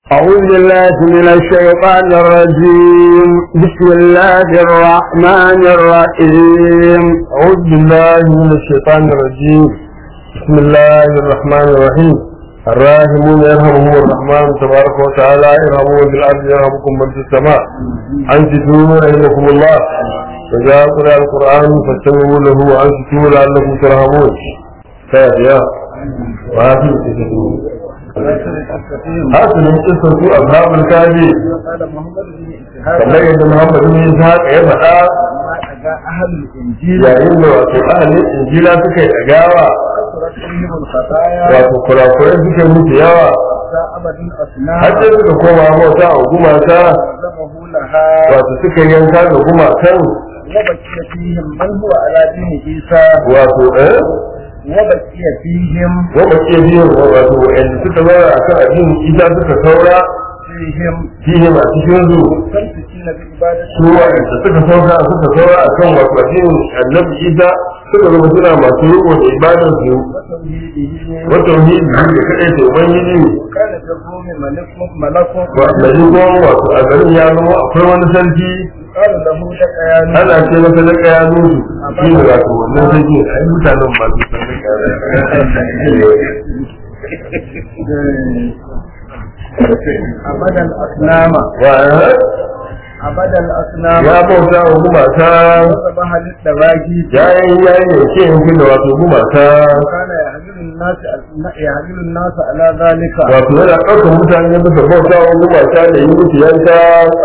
أعوذ بالله من الشيطان الرجيم بسم الله الرحمن الرحيم أعوذ بالله من الشيطان الرجيم بسم الله الرحمن الرحيم الراحمون يرحمهم الرحمن تبارك وتعالى ارحموا بالأرض يرحمكم من في السماء أنصتوا رحمكم الله فإذا قرأ القرآن فاستمعوا له وأنصتوا لعلكم ترحمون خير يا وهذه تسجدون hasirin kisan su ashabul kaji kamar yadda Muhammad bin Ishaq ya faɗa yayin da wato ahalin injila suka yi ɗagawa wato kurakurai suka yi musu yawa har sai suka koma bauta a gumaka wato suka yanka ga gumakan wato eh وبقي فيهم وبقي فيهم wato wa'anda suka zara akan addinin isa suka saura فيهم fihim a cikin su مستمسكين بعبادة su wa'anda suka saura suka saura akan wato addinin annabi isa suka zama suna masu riko da ibadar su وتوحيده wa tauhidi da kadai da ubangiji وكان في الروم ملك ملك wa mai gon wato a garin ya zama akwai wani sarki قال له لك يا نور ana ce masa da kaya nusu shi ne wato wannan sarki ai mutanen ba su san da kaya أبدا الأصنام wa أبدا الأصنام ya bauta wa gumaka وذبح للدواجي yayin yayin da ke yankin da wato gumaka وكان يحمل الناس يحمل الناس على ذلك wato yana ɗaukar mutane bisa bauta wa gumaka da yi musu yanka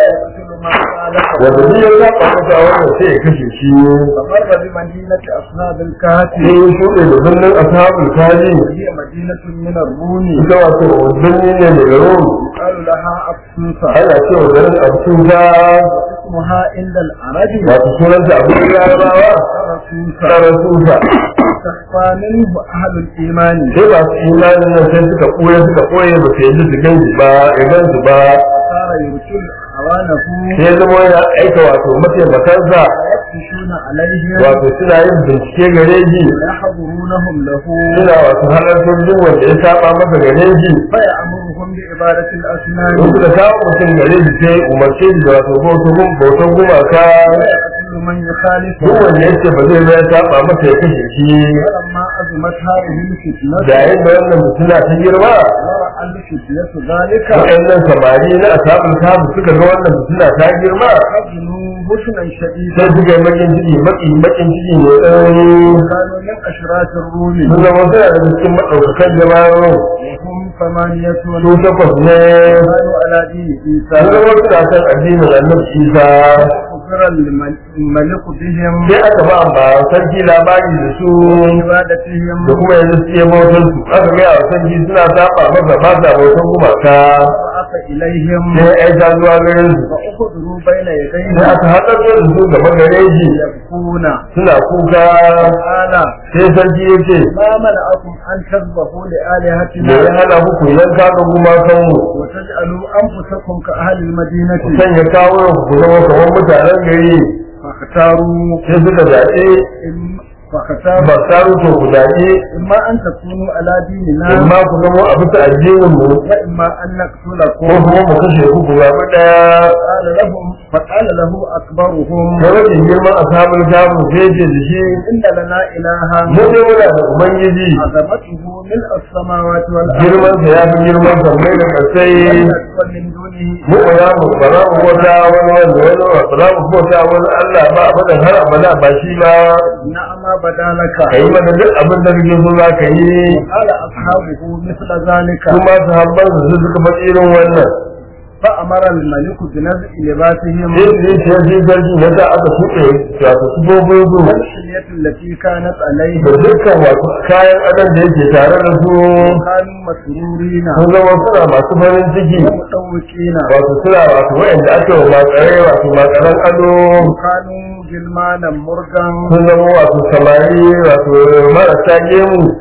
ويقتل من wanda خالفه duk ya saba masa a wannan sai ya kashe shi فمر بمدينة أصناب الكهف sai ya shuɗe da birnin ashabul kaji وهي مدينة من الروم ita wato birni ne daga rom يقال لها أبسوسة ana cewa garin absuta اسمها عند العرب wato sunanta abin larabawa رسوسة karasusa تخفى منه أهل الإيمان sai ba su imanin nan sai suka ɓoye suka ɓoye ba su yi su gan shi ba ya gan su ba صار يرسل أعوانه sai zama yana aika wato mataimakansa ويفتشون عليهم wato suna yin bincike gare shi ويحضرونهم له suna wato halartar duk wanda ya saba masa gare shi فيأمرهم بعبادة الأصنام in suka kawo mutum gare shi sai umarce shi da wato bautan bautan gumaka ويقتل من يخالفه duk wanda ya ce ba zai ba ya saba masa ya kashe shi فلما أزمت هذه الفتنة da yayin da wannan mutuna ta girma ورأى الفتية ذلك waɗannan samari na asabul kabu suka ga wannan mutuna ta girma حزنوا حزنا شديدا sai suka yi bakin ciki baki bakin ciki mai tsanani كانوا من أشراف الروم sun zama suna da cikin maɗaukakan jama'ar وهم ثمانية su takwas ne كانوا على دين sun عيسى zama suna kan addinin annabi isa أخبر الملك بهم sai aka ba ba sarki labari da su عبادتهم da kuma yanzu su yi bautar su aka gaya wa sarki suna saba masa ba sa bautar gumaka وبعث إليهم sai ya aika zuwa garin su فأخذوا بين sai يديه aka haɗar da su gaba gare shi يبكون suna kuka قال sai sarki ya ce ما منعكم أن تذبحوا me ya لآلهتنا hana ku ku yanka ga gumakanmu وتجعلوا أنفسكم كأهل ku المدينة sanya kawo ku zama kamar mutanen gari فاختاروا sai suka zaɓe إم- فاختاروا ba taru to ku zaɓe إما أن تكونوا على ديننا amma ku zama a bisa addinin mu وإما أن ko نقتلكم kuma mu kashe ku ku zaɓi ɗaya قال لهم فقال له أكبرهم da rashin girman ashabul kamu sai ce da shi إن لنا إلها mu ne muna da ubangiji عظمته ملء السماوات والأرض girman sa ya fi girman sa mai da kasai ومن دونه mu ba za mu ba za mu bauta wani wanda wani ba za mu bauta wani Allah ba abadan har abada ba shi ba نعم بدا لك ka yi mana duk abin da kake so za ka yi قال أصحابه مثل ذلك kuma sahabban su suka faɗi irin wannan فأمر الملك بنزع لباسهم sai su yi shi sarki na da aka shuɗe wato sufofin su والحلية التي كانت عليه da dukkan wasu kayan adam da yake tare da su كانوا مسرورين sun zama suna masu farin ciki ومتوقين wato suna wato wa'anda ake wa makare wato makaran ado وكانوا جلمانا مرغا sun zama wato samari wato marasa gemu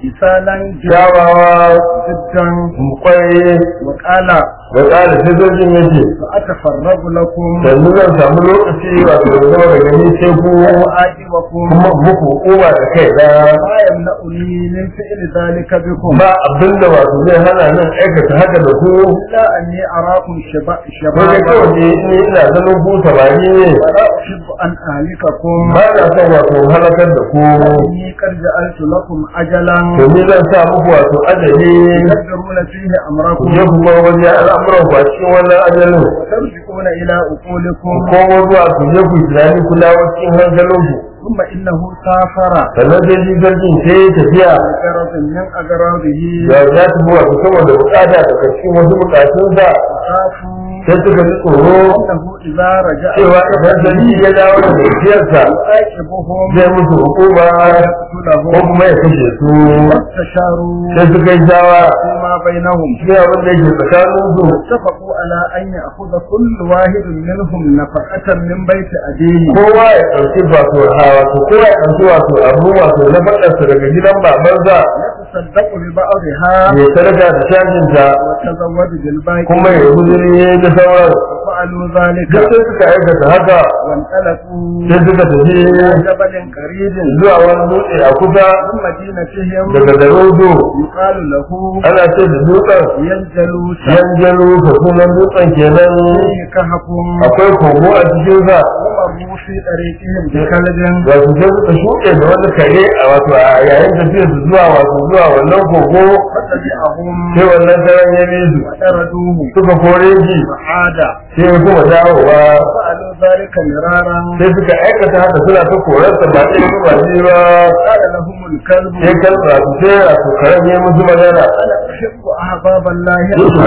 مثالا kyawawa جدا kwaye وقال da tsara sojojin yake سأتفرغ لكم yanzu zan samu lokaci wato da zama da gani sai ku وأعجبكم kuma muku hukuma da kai da ما يمنعني من فعل ذلك بكم ba abin da wato zai hana nan aikata haka da ku إلا أني أراكم شبا- wani شبابا kawai ne ni ina ganin ku samari ne ولا أحب أن أهلككم ba na son wato halakar da ku إني قد جعلت لكم أجلا to ni zan sa muku wato ajali تقدرون فيه ku أمركم je ku bar wani al'amuran ku a cikin wannan ajalin وترجعون إلى أقولكم ko zuwa ku je ku tunani ku dawo cikin hankalin ku ثم إنه سافر sannan sai shi sarkin sai ya tafiya لغرض من أغراضه da ya tafi wato saboda bukata daga cikin wasu bukatunsa خافوا sai suka ji tsoro أنه إذا رجع cewa idan sarki ya dawo da tafiyarsa يعاقبهم zai musu hukuma ko ويقتلهم kuma ya kashe su واستشاروا sai suka yi shawara فيما بينهم sai abin da yake tsakanin su اتفقوا على أن يأخذ كل واحد منهم نفقة من بيت أبيه kowa ya ɗauki wato ha wato kowa ya ɗauki wato abu wato na faɗarsa daga gidan babansa يتصدق ببعضها ya sadaka da shajinta ويتزود بالباقي kuma ya guduri da sauran وفعلوا ذلك duk sai suka aikata haka وانطلقوا sai suka tafi إلى جبل قريب zuwa wani dutse a kusa من مدينتهم daga garodo يقال له ana ce da dutsen ينجلوس yanjalo ka sunan dutsen kenan فيه كهف akwai kogo a cikinsa ومروا في طريقهم بكلب wato sai suka shuɗe da wani kare a wato a yayin tafiyar su zuwa wato zuwa wannan kogo فتبعهم sai wannan karen ya bi su وطردوه suka kore shi فعاد sai ya kuma dawowa فعلوا ذلك مرارا sai suka aikata haka suna ta korarsa ba ɗaya ba ba biyu ba قال لهم الكلب sai kan su sai wato karen ya musu magana أنا أحب أحباب الله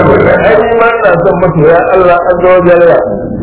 ai ni ma ina son masoya Allah an zo jalla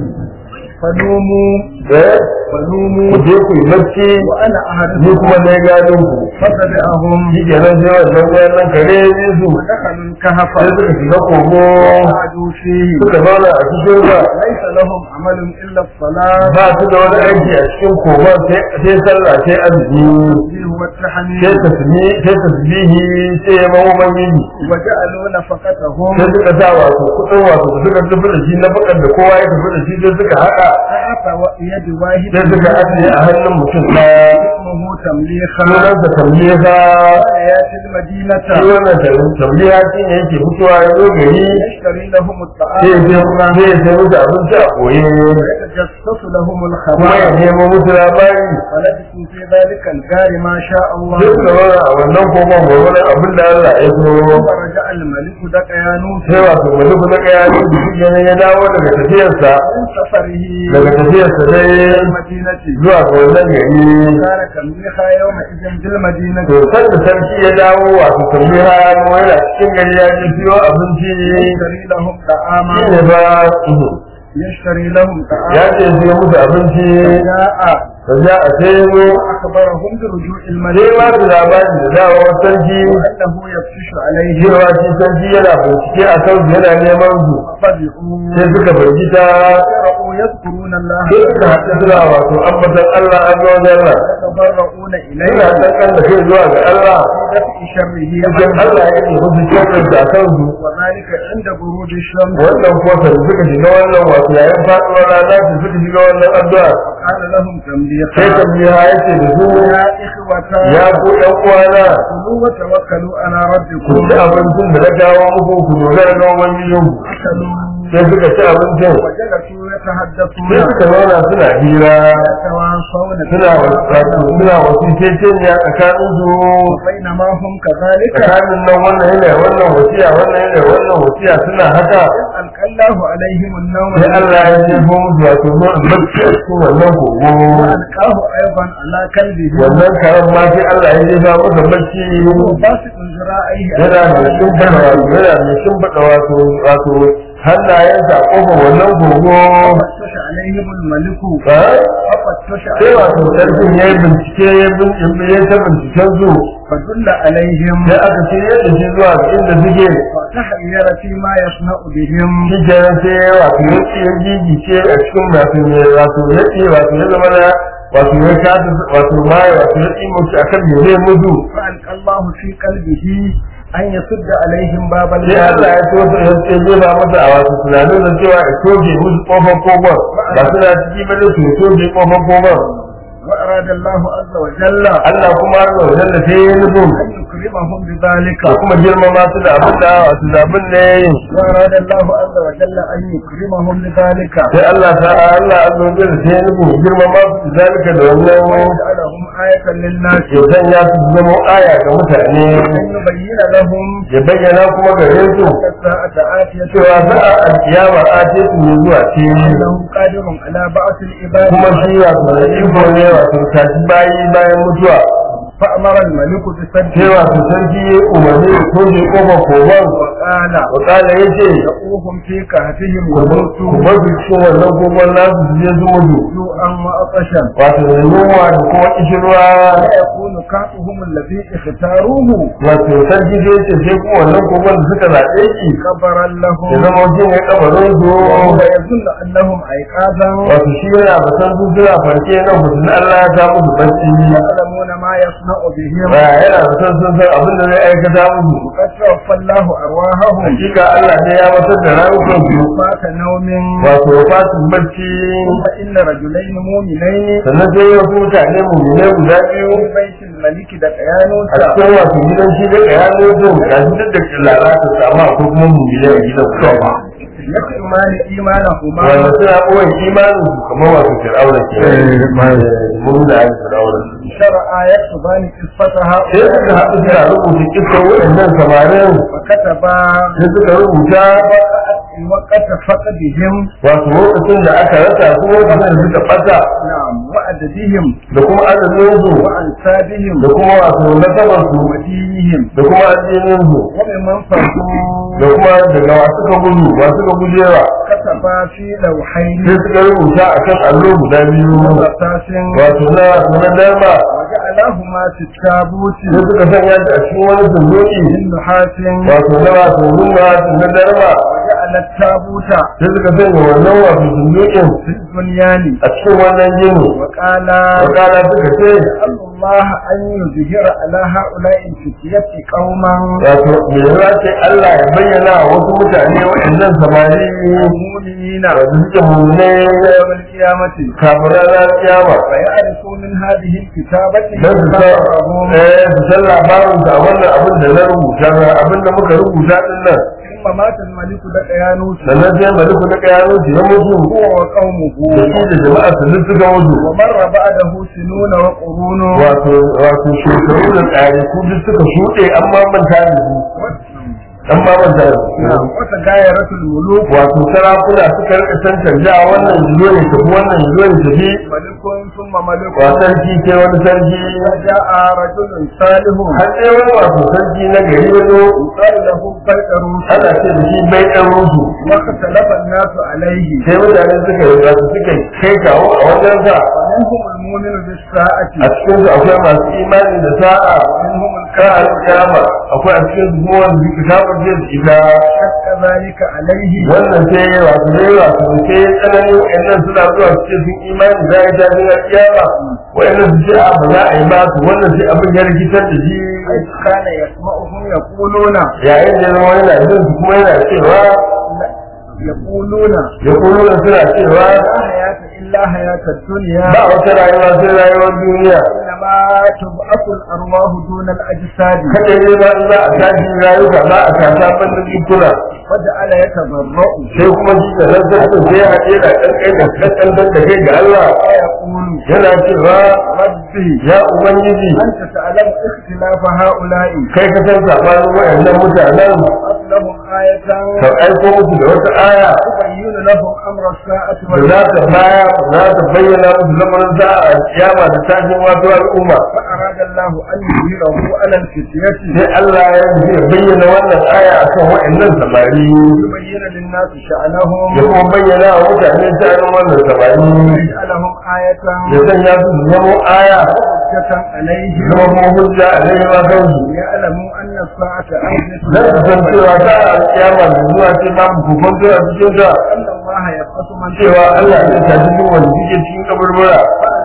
فنوموا eh فنوموا ku je ku yi bacci وأنا ni أعرف kuma na gadon ku فتبعهم shi ke nan sai wannan wannan kare ya bi su ودخلوا الكهف sai suka shiga kogo وقعدوا فيه suka zauna a cikin sa ليس لهم عمل إلا الصلاة ba su da wani aiki a cikin kogon sai sai sallah sai azumi به والتحميد sai tasmi sai tasbihi sai ya mawo mangiji وجعلوا نفقتهم sai suka sa wato kudin wato suka tafi da shi na bakar da kowa ya tafi da shi sai suka haɗa تحت يد واحد sai suka ajiye a hannun mutum ɗaya اسمه تمليخا sunansa tamliha ياتي المدينة shi wannan tamliha shi ne yake fitowa ya zo gari يشتري لهم sai ya الطعام sai ya sai musu abinci a koye ويتجسس لهم kuma ya الخبر nemo musu labari ولبثوا في ذلك الجار ما شاء الله sai suka zauna a wannan kogon gwagwani abin da Allah ya so ورجع الملك دقيانوس sai wato wani kuma ga ya yi shi ne ya dawo daga tafiyarsa من سفره daga tafiyarsa dai إلى المدينة zuwa ga wannan gari كان تمليخا يومئذ بالمدينة to san da sarki ya dawo wato tambayi ya yi yana cikin gari ya ji siyo abinci يشتري لهم طعاما shi ne ba يشتري لهم ya طعاما ce siyo musu abinci جاء da za a sai zo وأخبرهم برجوع sai الملك ba su labari da dawowar sarki وأنه يفتش عليهم cewa shi sarki yana bincike a kan yana neman su فبعوا sai suka firgita فرأوا يذكرون الله sai suka haɗu suna wato ambatan Allah an zo Allah يتضرؤون ina إليه kankan da kai zuwa ga Allah في دفع شره idan Allah ya yi musu shirin da kan su وذلك عند بروج الشمس wannan kofar suka shiga wannan wato yayin faɗuwar rana su suka shiga wannan addu'a قال لهم sai تمليحا tambiya ya ce da su يا إخوة ya ku ɗan uwana كلوا وتوكلوا على ku ربكم ci abincin da na kawo muku ku dogara ga ubangijin أكلوا sai suka ci abincin وجلسوا يتحدثون sai suka zauna suna hira يتواصون suna wasu suna wasu ceceniya tsakanin su بينما هم كذلك tsakanin nan wannan yana wannan wasiya wannan yana wannan wasiya suna haka ألقى الله عليهم النوم sai Allah ya jefo musu wato zuwa bacci a cikin wannan kogo وألقاه أيضا على كلبه wannan karan ma sai Allah ya jefa masa bacci باسط ذراعيه yana mai shimfiɗa wato yana mai shimfiɗa wato wato hannayensa a ƙofar wannan kogo فتش عليهم الملك ha? فتش sai wato عليهم sarkin ya yi bincike ya bin- ya ta binciken su فدل عليهم sai aka ce yadda shi zuwa ga inda suke فتحير فيما يصنع بهم shi kenan sai wato ya ce ya gigice a cikin wato ne wato ya ce wato ya zama na wato ya kasa wato baya wato ya tsimo shi akan me zai mutu فألقى الله في قلبه أن يسد عليهم باب sai Allah النار ya so su ya ce zai ba masa a wato tunanin da cewa ya toge musu kofar kogon ba suna ciki ba da su ya toge kofar kogon وأراد الله عز وجل Allah kuma har da wajen da sai ya nufin أن يكرمهم بذلك da kuma girmama su da abin da wato da abin da ya yi وأراد الله عز وجل أن يكرمهم بذلك sai Allah ta Allah azza wa jalla sai ya nufin girmama su da zalika da wannan ويجعلهم آية للناس ya sanya su su zama aya ga mutane أن يبين لهم ya bayyana kuma gare su الساعة آتية cewa za a alkiyama a ce su ne zuwa ce أنه قادر على بعث العباد kuma shi wato da iko ne wato tashi bayi bayan mutuwa فأمر الملك sai بسده wato sarki ya umarni da toje kofar kogon وقال wakala ya ce دعوهم في كهفهم ku وموتوا bar su cikin wannan kogon nasu su je su mutu جوعا وعطشا wato da yunwa da kuma kishirwa لا يكون كهفهم الذي اختاروه wato sarki zai ce sai kuma wannan kogon da suka zaɓe shi كبرا ya لهم zama wajen ya kabarin su وهو يظن أنهم أيقاظا wato shi yana batan su suna farke nan mutum Allah ya samu su bacci يعلمون ما يصنع بهم ba yana batan sun san abin da zai aikata musu وقد توفى الله أرواحهم hakika Allah ne ya matar da rayukan su فات نوم wato fatin bacci فإن رجلين مؤمنين sannan sai wasu mutane mummune guda biyu في بيت الملك a دقيانوسا cikin wato gidan shi da kayano din ga shi duk da lalata su amma akwai kuma mummune a gidan kuma يكتمان إيمانهما wanda suna ɓoye imanin su kamar wato fir'auna ke mun da ake fir'auna شرعا يكتبان قصتها sai suka haɗu suna rubuta kisan waɗannan samarin فكتبا sai suka rubuta وقت فقدهم wato lokacin da aka rasa su lokacin da suka ɓata نعم وعددهم da kuma adadin su وأنسابهم da kuma wato nasabar su ودينهم da kuma addinin su وممن فرقوا da kuma daga wasu ka gudu wasu ka gujewa كتبا في لوحين sai suka rubuta a kan allo guda biyu رصاص wato na na dama وجعلهما في التابوت sai suka sanya shi a cikin wani sunduki من نحاس wato na wato nuna na darma وجعل التابوت sai suka sanya wannan wato sundukin في البنيان a cikin wannan gini وقال wakala suka ce أسأل الله أن يظهر على هؤلاء الفتية قوما wato me ya ce Allah ya bayyana wa wasu mutane waɗannan samari مؤمنين wanda suke mummune يوم القيامة kafin ranar kiyama فيعرفوا من هذه الكتابة don su san كتابهم eh su san labarin da wannan abin da na rubuta abin da muka rubuta din nan ثم مات الملك دقيانوس sannan sai maliku na kayano su ya mutu هو وقومه da shi da jama'a su duk suka mutu ومر بعده سنون وقرون wato wato shekaru da tsari ku duk suka shuɗe an ma manta da su an ma manta da su وتغايرت الملوك wato sarakuna suka rika san canja wannan zuwa ne tafi wannan zuwa ne tafi ملك ثم ملك wa sarki sai wani sarki وجاء رجل صالح har sai wani wato sarki na gari wani قال له بيتروس ana ce da shi bai ɗan rusu واختلف الناس عليه sai mutane suka yi wato suka kai kawo a wajen sa ومنهم المؤمن بالساعة a cikin su akwai masu imani da sa'a ومنهم ka الكافر alƙiyama akwai a cikin su kuma wanda suka shafa zai su ita شك ذلك عليه wannan sai ya wato ne wato sai ya tsanani wa'annan suna zuwa su ce sun imani za a yi tashin alƙiyama wa'annan su ce a ba za a yi ba su wannan sai abin ya rikitar da shi حيث كان يسمعهم يقولون yayin da zama yana jin su kuma yana cewa يقولون ya kuma suna cewa لا حياة إلا حياة الدنيا ba wata rayuwa sai rayuwar duniya إنما تبعث الأرواح دون الأجساد kada ne ba in za a tashi rayuka za a tasa banda jikuna وجعل يتضرع sai kuma shi da nan sai sai ya haɗe da ƙanƙai da ƙanƙantar da kai ga Allah ويقول yana cewa ربي ya ubangiji أنت تعلم اختلاف هؤلاء kai ka san sabanin waɗannan mutanen أصلهم آية ka aiko musu da wata aya تبين لهم أمر الساعة da za ta baya za ta bayyana musu lamarin za a kiyama da tashin wato al'umma فأراد الله أن يظهره على الفتية sai Allah ya zai bayyana wannan aya akan waɗannan samari يبين للناس شأنهم ya kuma bayyana wa mutane sha'anin wannan samari ويجعلهم آية ya sanya su su zama aya حجة عليهم zama kuma hujja a laifin ma kansu ليعلموا أن الساعة آية zan su san cewa ta a kiyama da zuwa ce ba mu kufanto a cikin ta أن الله يبقى من cewa Allah zai tafi duk wanda suke cikin kaburbura فألقى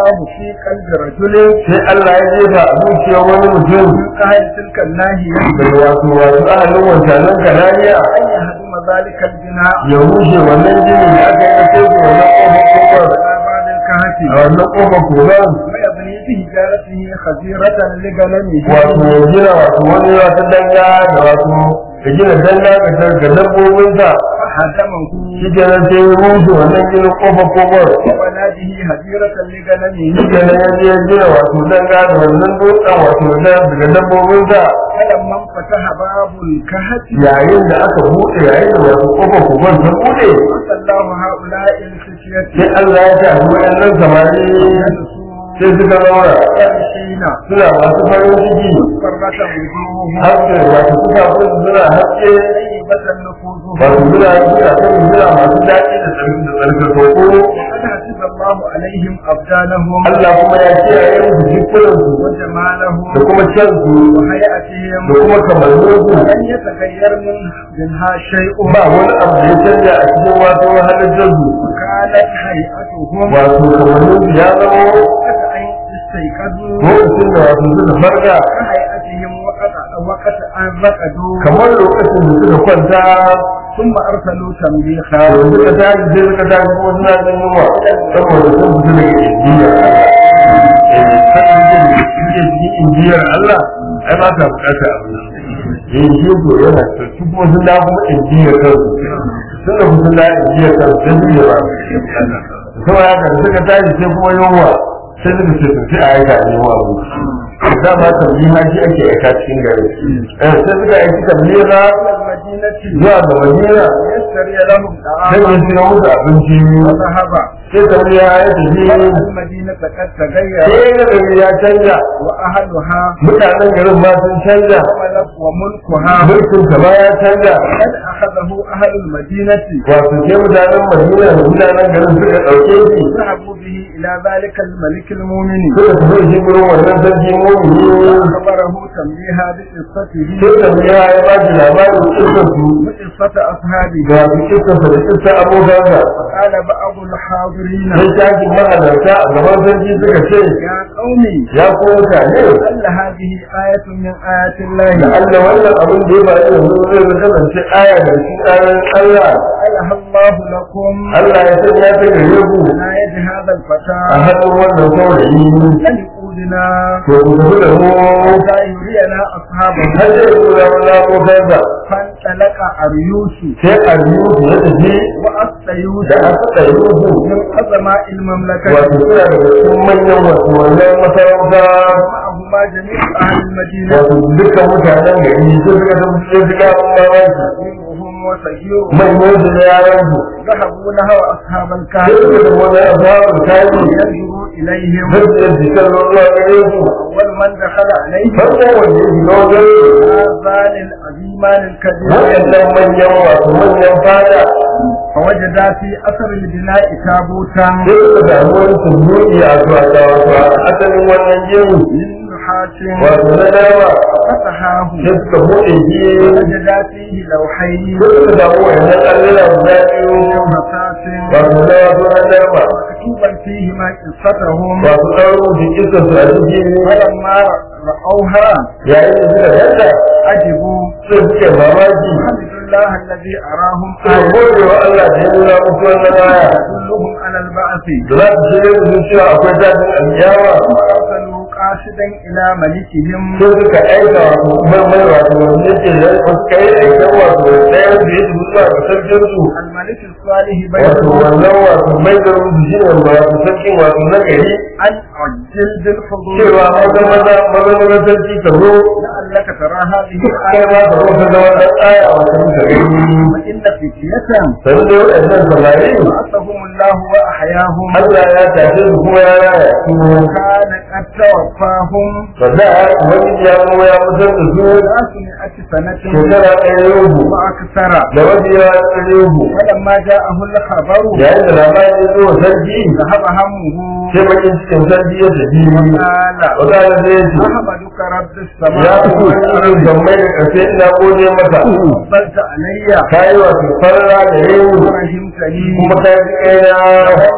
الله في قلب رجل sai Allah ya jefa a zuciyar wani mutum من أهل تلك الناحية da wato wato ahalin wancanan kananiya أن يهدم ذلك البناء ya rushe wannan gini da aka yi na teku wannan kofar kofar على بعد الكهف a wannan kofar koran ويبني بحجارته خزيرة لغنمه wato ya gina wato wani wata danga da wato ya gina danga ga ga dabbobinsa فهدمه shi kenan sai ya rushe wannan ginin kofar kofar وبنى به هزيرة لغنمه shi kenan ya je ya gina wato danga da wannan dutsen wato da daga dabbobinsa فلما انفتح باب الكهف yayin da aka buɗe yayin da wato kofar kofar ta buɗe الله هؤلاء الفتية sai Allah ya ce a waɗannan samari sai suka zauna يمشين suna masu farin ciki فرة وجوههم haske wato suka fi suna haske طيبة نفوسهم wato suna suna kan suna masu daɗi da tsarkakoko وقد حسب الله عليهم أبدانهم Allah kuma ya kiyaye musu jikunansu وجمالهم da kuma kyansu وهيئتهم da kuma kamanninsu لن يتغير من منها شيء ba wani abu da ya canja a cikin wato halittarsu وكانت هيئتهم wato kamanninsu ya zama وقت أن استيقظوا lokacin da wato suka farka كهيئتهم وقت وقت أن رقدوا kamar lokacin da suka kwanta ثم أرسلوا تنبيخا to suka tashi sai suka tashi kuma suna jin yunwa saboda sun fita daga indiya eh kan da suke cikin indiyar Allah ai ba ta bukata abu eh shi ko yana to su kuma sun dawo kuma indiyar kansu sun da sun dawo indiyar kansu sai su yi ba kuma ya kan suka tashi sai kuma yunwa sai suka ce sun sai a aika a nemo abu dama tambiha shi ake aika cikin gari eh sai suka aiki tambiha إلى المدينة zuwa ga madina يشتري لهم sai ya طعاما siya musu abinci وذهب sai tambiha ya tafi المدينة قد تغير sai ga gari ya canja وأهلها mutanen garin ma sun canja وملك وملكها mulkin ta ma ya canja قد أخذه أهل المدينة wato sai mutanen madina da mutanen garin suka ɗauke shi ذهبوا به إلى ذلك الملك المؤمن suka tafi shi gurin wannan sarki mumini أخبره تنبيها بقصته sai tambiha ya ba shi labarin kisar su وقصة أصحابه ga su kisar da kisar abokansa قال بعض الحاضرين sai shakin mahalarta a gaban sarki suka ce يا قومي ya ko mutane لعل هذه آية من آيات الله da Allah wannan abin da ya faru yanzu zai kasance aya da shi ayoyin Allah جعلها الله لكم Allah ya sanya ta gare ku على يد هذا a الفتى hannun wannan saurayi فليقولنا to ku tafi da mu حتى يرينا أصحابه har sai ku zama na motarsa فانطلق أريوس sai a biyu su ya tafi وأستيوس da aka tsaye su من عظماء المملكة wato suna daga cikin manyan wasu wannan masarauta معهما جميع أهل المدينة wato dukkan mutanen gari sai suka tafi sai suka mamaki كبيرهم وصغيرهم manyan su da yaran su ذهبوا نحو أصحاب sai الكهف suka tafi wani asabar kayi ينظروا إليهم zai da jikin ruwa gare su أول من دخل عليهم farko wanda ya shiga wajen هذان العظيمان الكبيرين waɗannan manyan wato manyan fada فوجد في أثر البناء تابوتا sai suka samu wani sunduki a zuwa ta wato a asalin wannan gini من نحاس wato na dama فتحاه sai suka buɗe shi وجد فيه لوحين sai suka samu wannan allura guda biyu رصاص wato na wato na dama مكتوبا فيهما قصتهم wato ɗan rubuta kisa su a ciki فلما رأوها yayin da suka yadda عجبوا sai suke mamaki الحمد لله الذي أراهم suka آية gode wa Allah da ya nuna musu wannan aya تدلهم على البعث da za su shirya da su cewa akwai tashin alƙiyama وأرسلوا قاصدا إلى ملكهم sai suka aika wato mai wato wanda yake da suka yi aikan wato ɗayan da ya tafi zuwa ga sarkin su الملك الصالح wato بينهم wannan wato mai da rubutu shi ne wato sarkin wato na gari أن عجل بالحضور cewa maza maza maza maza sarki ka zo لعلك ترى هذه kai الآية ma ka zo ka ga wannan aya wato ka gani وإن فتية sai da waɗannan samari بعثهم الله وأحياهم Allah ya tashe su kuma ya raya su كان قد توفاهم ba za a wani ya kuma ya mutar da su ثلاثمائة سنة shekara ɗaya yau وأكثر da wani ya ɗaya yau ولما جاءه الخبر yayin da labarin ya zo wa sarki ذهب همه sai bakin cikin sarki ya tafi قال wadanda zai ce أحمدك رب ya السماء fi wani gammai da ƙarshe ina gode maka فضلت علي ka yi wato farra da yau ورحمتني kuma ka ji kaina ولم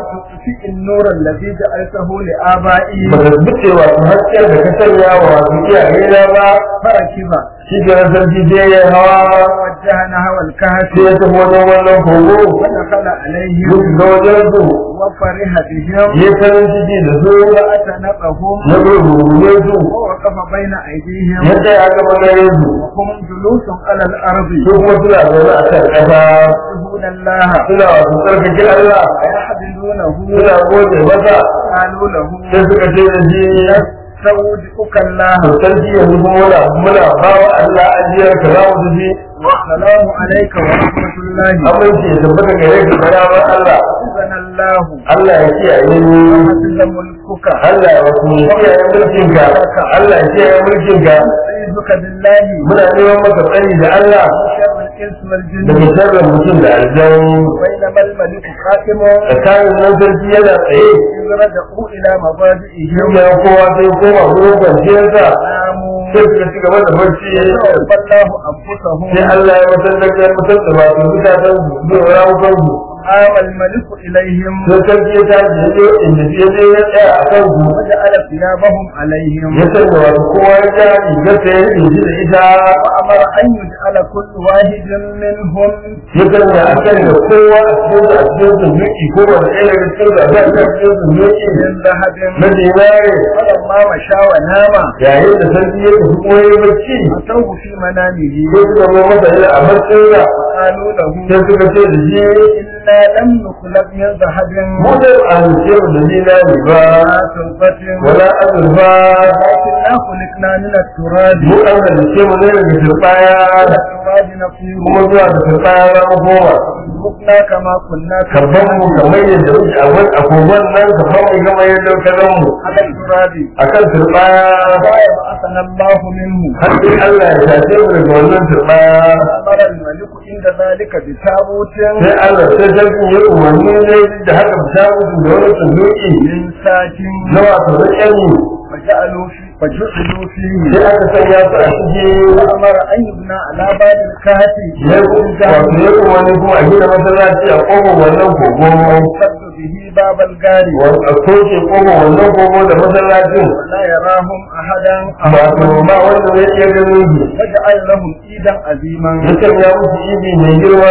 تطفئ النور الذي جعلته لآبائي ba ta buce wato hasken da ka sanya wa wasu iyaye na ba فركب shi ke nan sarki sai ya hawa ووجه نحو الكهف sai ya tafi wajen wannan kogo ودخل عليهم ya shiga wajen su وفرح بهم ya farin ciki da su وأتنقهم ya gurgurne su ووقف بين أيديهم ya tsaya gaba gare su وهم جلوس على الأرض su kuma suna zaune a kan ƙasa يحبون الله suna wasu tsarkake Allah ويحمدونه suna gode masa قالوا له sai suka ce da shi نستودعك الله to sarki yanzu kuma muna muna ba wa Allah ajiyar ka za mu tafi والسلام عليك ورحمة الله aminci ya tabbata gare ka da ramar Allah حسن الله Allah ya kiyaye ni وحسن ملكك Allah ya wasu kiyaye mulkin ka Allah ya kiyaye mulkin ka أعوذك بالله muna neman maka tsari da Allah من شر الإنس والجن daga sharrin mutum da aljan بينما الملك قائم tsakanin nan sarki yana tsaye إذ رجعوا إلى مضاجعهم shi ne kowa sai koma wurin kwanciyarsa ناموا sai suka ci gaba da barci توفى الله أنفسهم sai Allah ya mutar da kai mutar da wato mutanen su zuwa rawukan su قام الملك إليهم sai sarki ya tashi ya je inda ya je ya tsaya a kan su وجعل ثيابهم عليهم ya sanya wato kowa ya ja rigarsa ya yi da ita وأمر أن يجعل كل واحد منهم ya sanya a kan da kowa a cikin a cikin su miki ko wanda ɗaya daga cikin su a kan a cikin su miki من ذهب na dinare فلما مشى ونام yayin da sarki ya tafi kuma ya yi bacci أتوه في منامه sai suka zo masa yana a barcinsa قالوا له sai suka ce da shi إنا لم نخلق من ذهب mu da amince da dinari ba ولا فضة wala azurfa ولكننا خلقنا من التراب mu an halice mu ne daga turbaya التراب نطير kuma zuwa da turbaya za mu koma خلقنا كما كنا karban mu kamar yadda muke a wani agogon nan karban mu kamar yadda muke zan mu على التراب akan turbaya لا يبعثنا الله منه har sai Allah ya tace mu daga wannan turbaya أمر الملك عند ذلك بتابوت sai Allah sai sarkin ya umarni ne da haka ta musu da wani sunduki من ساكن na wato rikeni فجعلوا في فجعلوا فيه sai aka sanya su a ciki وأمر أن يبنى على باب الكهف ya wato ya umarni kuma a gina masallaci a kofar wannan kogo يسد به باب الجار a soke kofar wannan kogo da masallacin ولا يراهم أحدا wato ba wanda zai iya ganin su وجعل لهم إيدا عظيما ya sanya musu ibi mai girma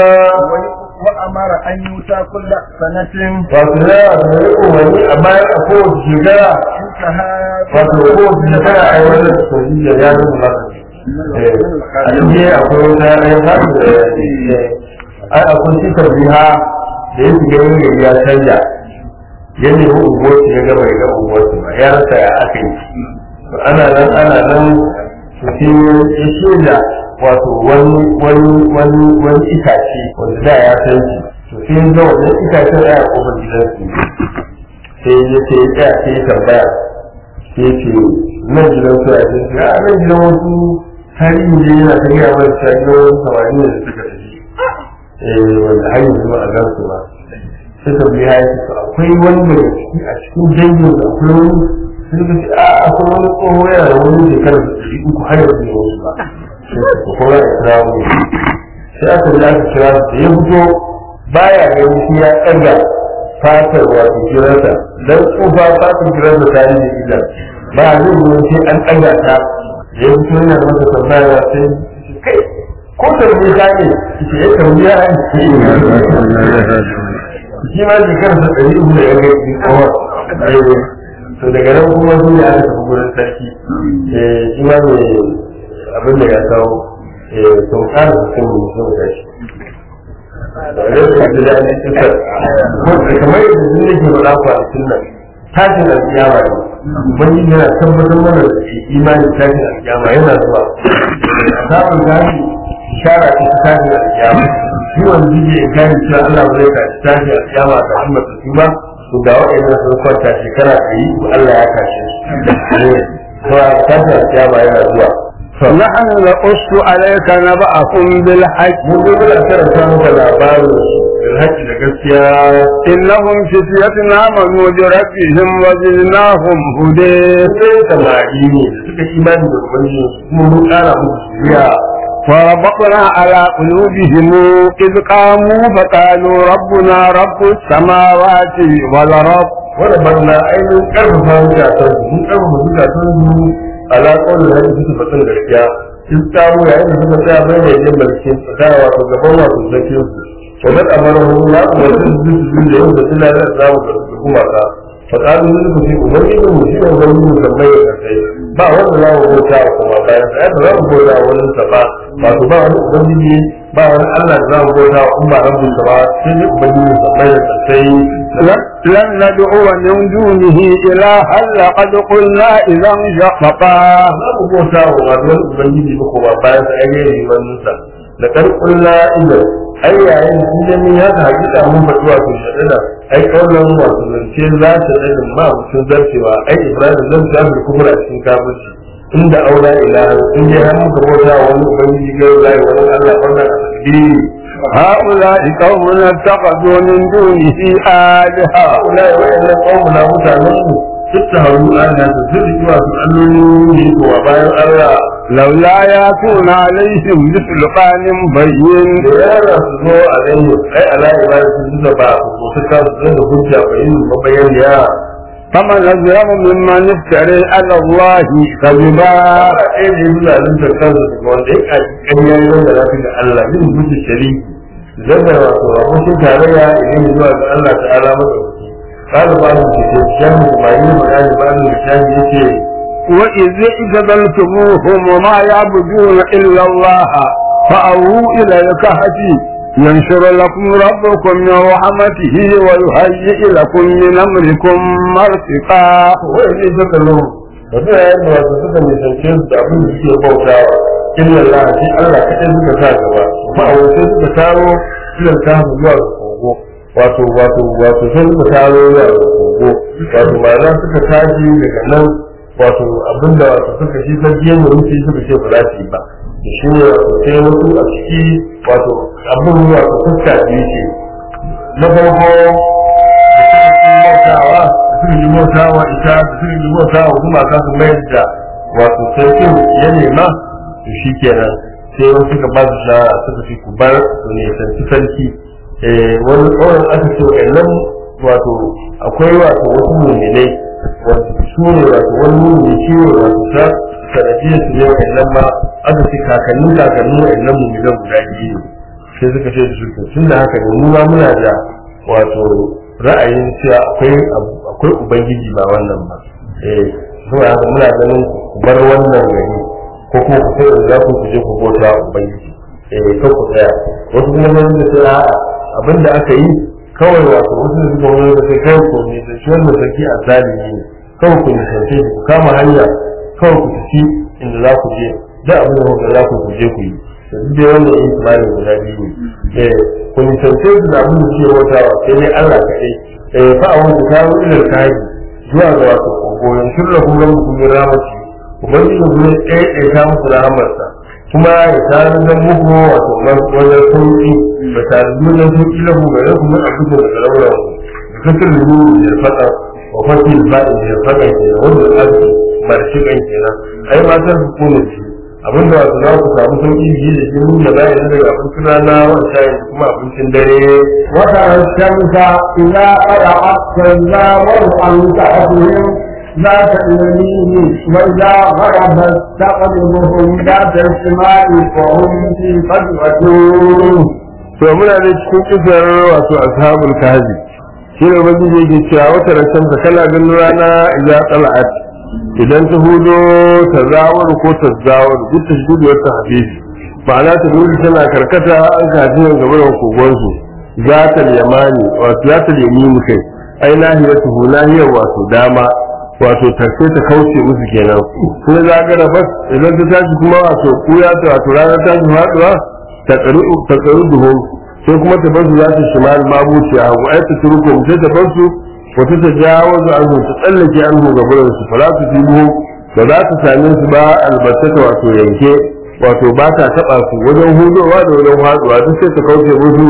وأمر أن يؤتى كل سنة wato ya wato ya umarni a bayan a kowace shekara انتهى wato kowace shekara a yi wannan sojiya ya zama za a cikin akwai wata ya zaɓi da ai akwai shi tarbiha da ya shiga yin gari ya canja ya nemi unguwarsu ya gaba ya ga unguwarsu ba ya rasa ya aka yi To ana nan ana nan to sai ya shaida wato wani wani wani wani itace wanda da ya san shi to sai ya ga wannan itacen ya kofar gidansu sai ya ce ya tsaya sai ya tambaya sai ce nan gidan su a cikin a nan gidan wasu tarihi ne yana ta gaya mai cewa gidan wasu samari ne da suka tafi eh wanda har yanzu ba a gan su ba sai ta biya ya ce akwai wani daga ciki a cikin dangin da akwai wani sai ka ce a akwai wani tsoho yana da wani shekarar da ɗari uku har yanzu ne wasu ba sai ka kuma ya kira mu sai aka ji aka kira su da ya fito baya gani shi ya ɗaga fatar wato kirarsa dan tsufa fatar kirarsa ta yi da ita ba zai yi sai an ɗaga ta da ya fito yana masa tambaya sai kai ko tarbi ta ne ce ya tarbi ya shi ma shekarsa ɗari uku da ya ga yi kawar to daga nan kuma sun ya aka tafi gurin sarki shi ma ne abin da ya kawo sau ƙara su sun mu sun gashi kamar yadda sun nake faɗa kwanakin nan tashin alƙiyama ne ubangiji yana tabbatar mana da shi imanin tashin alƙiyama yana zuwa samun gashi shara ce ta tashin alƙiyama shi wanda zai in gani cewa Allah ba zai tashi tashin alƙiyama ta Muhammad su ba to ga waɗannan sun kwanta shekara ɗari ko Allah ya kashe su to tashin alƙiyama yana zuwa نحن نقص عليك نبأهم بالحق mun zo muna karanta maka labarin bilhaji da gaskiya إنهم فتية آمنوا بربهم وزدناهم هدى sai samari ne da suka imani da ubangiji kuma mun kara musu shiriya وربطنا على قلوبهم إذ قاموا فقالوا ربنا رب السماوات والأرض wanda barna ainihin karfafa zukatan su mun karfafa zukatan su ala kawai da su fatan gaskiya sun samu yayin da suka tsaya bai da yin mulki tsaya wato gaban wato sarkin su to da amara hu na kuma su su su da yau da suna da samu da su kuma ka fa kalu ne ku ce ubangiji mu shi ne ubangiji mu kamar ya kai ba wanda za mu bauta kuma bayan sai ba za mu bauta wani sa ba wato ba wani ubangiji ba wani Allah da za mu bauta in ba rabbin sa ba sai ne ubangiji mu kamar ya kai لن ندعو من دونه إلها لقد قلنا إذا شططا za mu bauta wa wani ubangiji ba ko ba bayan sa ai yayi wannan sa da kan kulla idan ai yayin sun da min ya ta hakika mun faɗi wato shaɗana ai kaulan wato zance za ta ɗanin ma mutum zarcewa ai ibrahim zan ta fi kuma a cikin kafirci inda aula ilaha in dai har muka bauta wa wani ubangiji ga zai wani allah wannan a tasbihi هؤلاء قوم اتخذوا من دونه آلهة haula wa'annan qawmuna mutanen mu tattaharu ana su zuri wato alloli ne ko bayan allah لولا ياتون عليهم بسلطان بين da yara su zo a rayu ai ala ibada su zuba ba su su ka su da hujja ba yin mabayan ya فمن أظلم ممن افتري على الله كذبا ba ɗaya da yi zalun da kansu daga wanda ya kaji ƙanyar wanda za da Allah yin mutu shariki zan da wato abokin tarayya idan zuwa ga Allah ta'ala madauki قال بعض الكتاب ما يبقى بعض الكتاب يقول وإذ اعتزلتموهم وما يعبدون إلا الله فأووا إلى الكهف ينشر لكم ربكم من رحمته ويهيئ لكم من أمركم مرفقا wai zai saka lo da zai yayin da wasu suka nisance su da abin da suke bautawa illa Allah shi Allah kaɗai suka sa gaba ba a wasu suka taro ilan ta zuwa ga kogo wato wato wato sai suka taro zuwa ga kogo wato ma'ana suka tashi daga nan wato abinda wato suka shi sarki yadda wuce suka ce ba za su yi ba da shi ne wato sai wasu a ciki wato abin wato fuska biyu ce na farko bautawa da suka yi bautawa ita da suka yi bautawa kuma ka su mayar da wato sarkin ya nema to shi kenan sai wasu suka ba su shawara suka fi ku bar su ne sarki sarki wani tsawon aka ce wa'annan wato akwai wato wasu muminai wato su ne wato wani mumini shi ne wato ta sanadiyar su ne wa'annan ma aka ce kakannin kakannin wa'annan muminan guda biyu ne sai suka ce da su tun da haka ne mu ma muna da wato ra'ayin cewa akwai akwai ubangiji ba wannan ba eh saboda haka muna ganin ku bar wannan gari ko kuma ku sai da za ku je ku bauta ubangiji eh kan ku tsaya wasu kuma nan da sai a'a abinda aka yi kawai wato wasu da suka wani da sai kawai ku ne da shi wannan sarki a zalimi ne kawai ku nisance ku kama hanya kawai ku tafi inda za ku je da abin da kuka za ku je ku yi da duk dai wannan yin tunanin guda biyu ne ku nisance su da abin da suke bautawa sai dai Allah kaɗai eh fa a wani ta wani da kaji zuwa ga wato kogoyin shirya kuma muku min ramaci ubangiji ku ne ɗaya ɗaya ta muku rahamarsa kuma ya tare da muku wato wajen sauƙi ba tare da wajen sauƙi na ku gare ku mun abubuwa daga lauran ku da kasar da yi da faɗa wa fasil ba'in da faɗa kenan wanda arziki marshi kan kenan ai matan su kone shi abinda wato za ku samu sauƙi biyu da shi mun da bayan daga abincin rana wani shayin da kuma abincin dare وترى الشمس إذا طلعت تزاور عن كهفهم ذات اليمين وإذا غربت تقلبهم ذات الشمال وهم في فجوة to muna da cikin kisar wato ashabul kahfi shi ne ubangiji yake cewa wata rashin ta kana ganin rana idan tala'at idan ta hudo ta zawar ko ta zawar duk ta gudu wata habibi ma'ana ta gudu tana karkata an kaji yin gaba da kogonsu za ta yamani wato za ta yamini kai ai nahiyar tuhu nahiyar wato dama wato tarke ta kauce musu kenan sai za ga da bas idan ta tashi kuma wato kuya ta wato ranar tashi faduwa ta tsaru duhun sai kuma ta basu za ta shimal mabuci a hagu ai ta turko sai ta basu wata ta jawo su an ta tsallake an ga gurin su fara su fi ba za ta same su ba albattata wato yanke wato ba ta taba su wajen hudowa da wajen faduwa duk sai ta kauce musu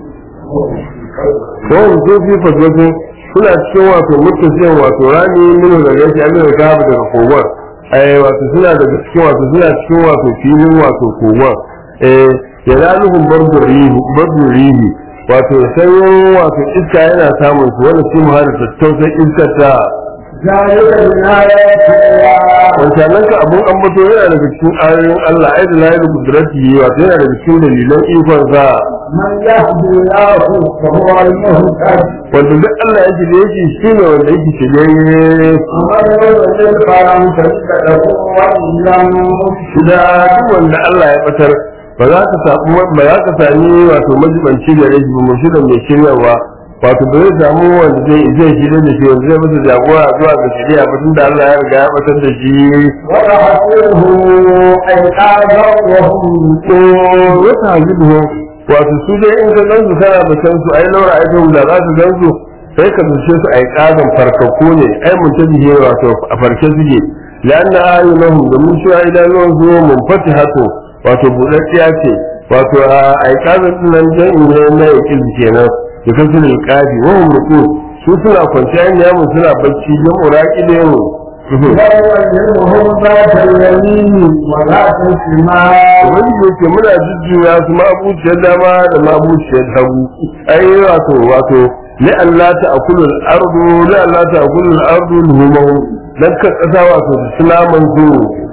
ko su fi faswatin suna cikin wato mutusiyan wato rani minu daga yake an daga kafa daga kogon ai wato suna daga cikin wato suna cikin wato filin wato kogon eh ya zaluhum bardur rihi bardur rihi wato sanyin wato iska yana samun su wani shi mu hada tattausan iskar ta ذلك من آيات الله wancanan ka abun ambato yana daga cikin ayoyin Allah ai da layin kudrati wato yana daga cikin dalilan ikon sa من يهدي الله فهو المهتد wanda duk Allah yake da yake shine wanda yake shirye ومن يضلل فلن تجد له وليا مرشدا da duk wanda Allah ya batar ba za ka samu ba za ka sami wato majibanci da rashi ba murshidan mai shiryawa wato ba zai samu wanda zai zai shirya da shi wanda zai masa jagora zuwa ga shirya ba tunda Allah ya riga ya batar da shi ونحسبه أيقاظا وهم to wata hajibu wato su dai in ka gansu kana batan su ai laura ai to da za ka gansu sai ka dace su ai kazan farkako ne ai mun ta bihe wato a farke suke lanna ayunahum da mun shi idanuwan su mun fatihatu wato budaddiya ce wato ai kazan din nan dan ne na yake kenan da kasu ne kafi wa hum ruku su suna kwanciya ne mu suna bacci jama'u raqidin يوم ذات اليمين وذات الشمال wani yake muna jujjuya su mabuciyar dama da mabuciyar hagu ai wato wato li Allah ta akulu al-ardu li Allah ta akulu al-ardu luhumahu dan ka kasa wato da sulaman su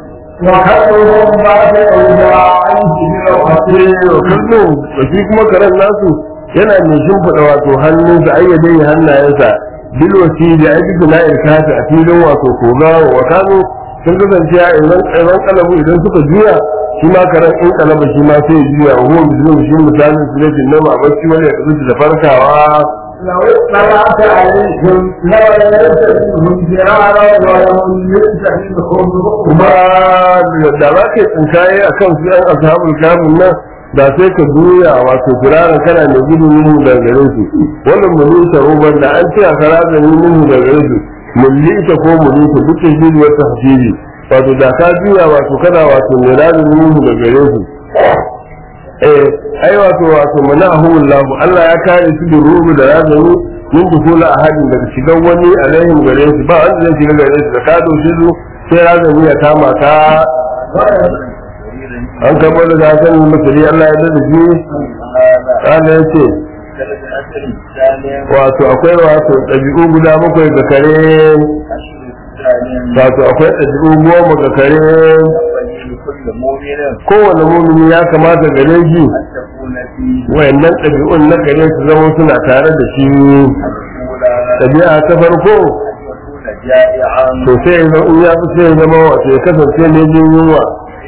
وكلهم بعد أوزاعيه بالوحيد wa kallo da shi kuma karen nasu yana mai shimfiɗa wato hannunsa ayyadai hannayensa bil wasi da aiki na irkata a filin wato koga wa kano sun kasance a idan idan kalabu idan suka juya shi ma karen in kalaba shi ma sai ya juya wa huwa bizin shi misalin su ne bin nama bacci wani ya kasu da farkawa لو اطلعت عليهم لوليت منهم فرارا ولملئت منهم kuma رعبا da za ka yi tsinkaye a kan su yan ashabul kamun nan da sai ka juya wato firaran kana mai gudun yin daga gare su wannan mulita ruban da an ce a kara da yin daga gare su mulita ko mulita duk da shi wata hafiri wato da ka juya wato kana wato mai radin yin daga gare su eh ai wato wato manahumullahu Allah ya kare su da rubu da razani min dukula ahadin daga shigan wani alaihim gare su ba wanda zai shiga gare su da ka doshi su sai razani ya kama ka an kamo da gasan masari Allah ya dada shi kana ya ce wato akwai wato ɗabi'u guda bakwai ga kare wato akwai ɗabi'u goma ga kare kowane mumini ya kamata gare shi wayannan ɗabi'un na kare su zama suna tare da shi ɗabi'a ta farko to sai ya zama in ya fi sai ya zama wato ya kasance ne jin yunwa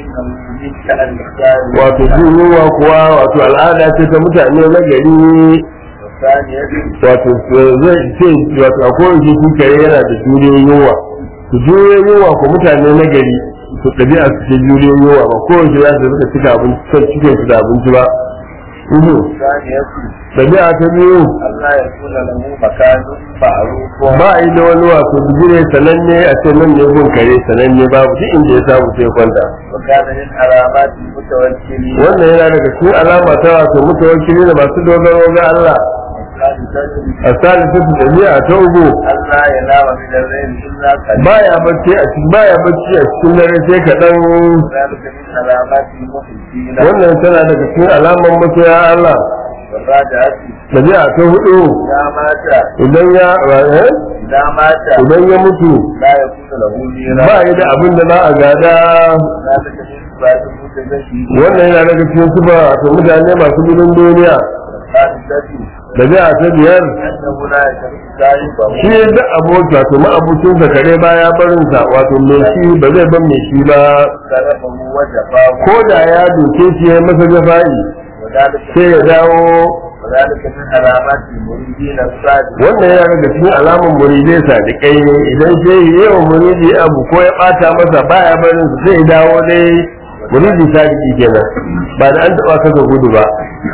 wato jin yunwa kuwa wato al'ada ce ta mutane na gari wato zai ce wato a kowace shi kare yana da juriyar yunwa su juriyar yunwa ko mutane na gari su ɗabi'a su ce juriyar yunwa ba kowace za su rika cika abinci son cikin su da abinci ba uhu ɗabi'a ta biyu Allah ya tuna lahu makanun ma'rufun ba a yi da wani wato bigire sananne a ce nan ne gun kare sananne babu duk inda ya samu sai kwanta wa kana min alamati mutawakkili wannan yana daga cikin alama ta wato mutawakkili da masu dogaro ga Allah a salisatu ɗabi'a ta uku Allah ya nama min al-layl illa qalil baya bacci a cikin baya bacci a cikin dare sai kaɗan ذلك من علامات المحبين wannan tana daga cikin alaman masoya Allah والراجعة ɗabi'a ta hudu إذا مات idan ya eh? إذا مات idan ya mutu لا يكون له ميراث ba yi da abin da za a gada ذلك من صفات المتزكي wannan yana daga cikin sufa wato mutane masu gudun duniya الخامسة ɗabi'a ta biyar أنه لا يشرك صاحبه shi da aboki wato ma'abucin sa kare baya barin sa wato mai shi ba zai ban mai shi ba كرمه وجفاه ko da ya doke shi ya masa jafa'i وذلك sai ya dawo وذلك من علامات المريدين الصادقين wannan yana daga cikin alamun muridai sadiƙai ne idan sai ya yi wa muridi abu ko ya ɓata masa baya barin sa sai ya dawo dai muridi sadiki kenan ba da an taɓa kasa gudu ba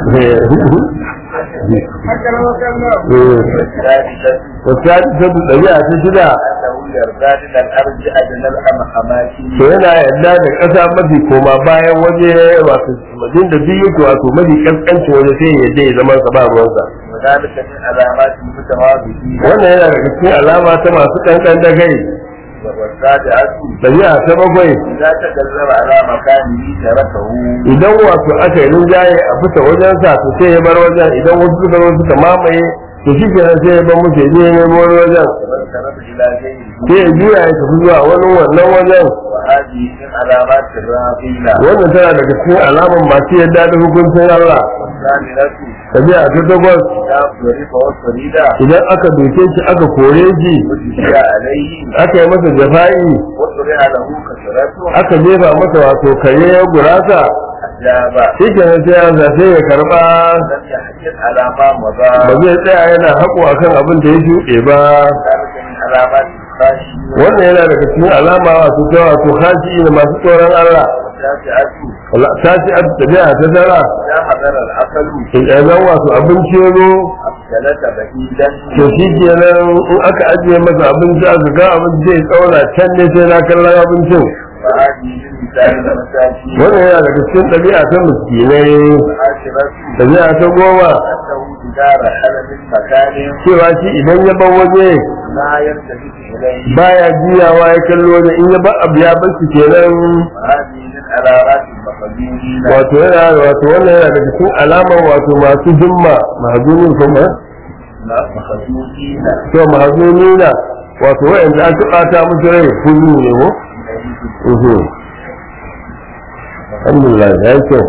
الثالثة والسادسة ɗabi'a ta shida أنه يرضى من الأرض أدنى الأماكن to yana yarda da ƙasa mafi koma bayan waje wato wajen da biyu to wato mafi kaskancin waje sai ya yarda ya zama sa ba ruwansa وذلك من علامات المتواضعين wannan yana daga cikin alama ta masu kankan da kai والسابعة ɗabi'a ta bakwai إذا تكلم على مكانه تركه idan wato aka yi rinjaye a fita wajen sa to sai ya bar wajen idan wasu suka zo suka mamaye to shi kenan sai ya bar musu ya je ya nemo wani wajen وانصرف إلى غيره sai ya juya ya tafi zuwa wani wannan wajen وهذه من علامات الرافضة wannan tana daga cikin alaman masu yadda da hukuncin Allah والثامنة ɗabi'a ta takwas إذا ضرب وصريدا idan aka doke shi aka kore shi وجزي عليه aka yi masa jafa'i وطلع له كسرته aka jefa masa wato kare ya gurasa أجاب shi kenan sai ya zafe ya karba لم يحجد على ما مضى ba zai tsaya yana haƙo akan abin da ya shuɗe ba ذلك من علامات الخاشع wannan yana daga cikin alama wato ta wato haji da masu tsoron Allah والتاسعة ta ce a tabi'a ta tara إذا حضر العقل idan wato abinci ya zo أبدلت بعيدا to shi kenan in aka ajiye masa abinci aka ga abinci zai tsauna can ne sai na kallon abincin وهذه من مثال المساكين wannan yana daga cikin ɗabi'a ta miskinai العاشرة ɗabi'a ta goma أنه إذا رحل من مكان cewa shi idan ya bar waje لا يلتفت إليه baya juyawa ya kallo waje in ya bar abu ya bar shi kenan وهذه من علامات المقدمين wato yana wato wannan yana daga cikin alamar wato masu himma mahazunin kuma مخزوقين to mahazunina wato wa'anda aka ɓata musu rai kuzu ne ko uhu alhamdulillah ya yi kyau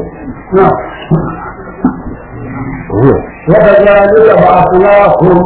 uhu وكذلك بعثناهم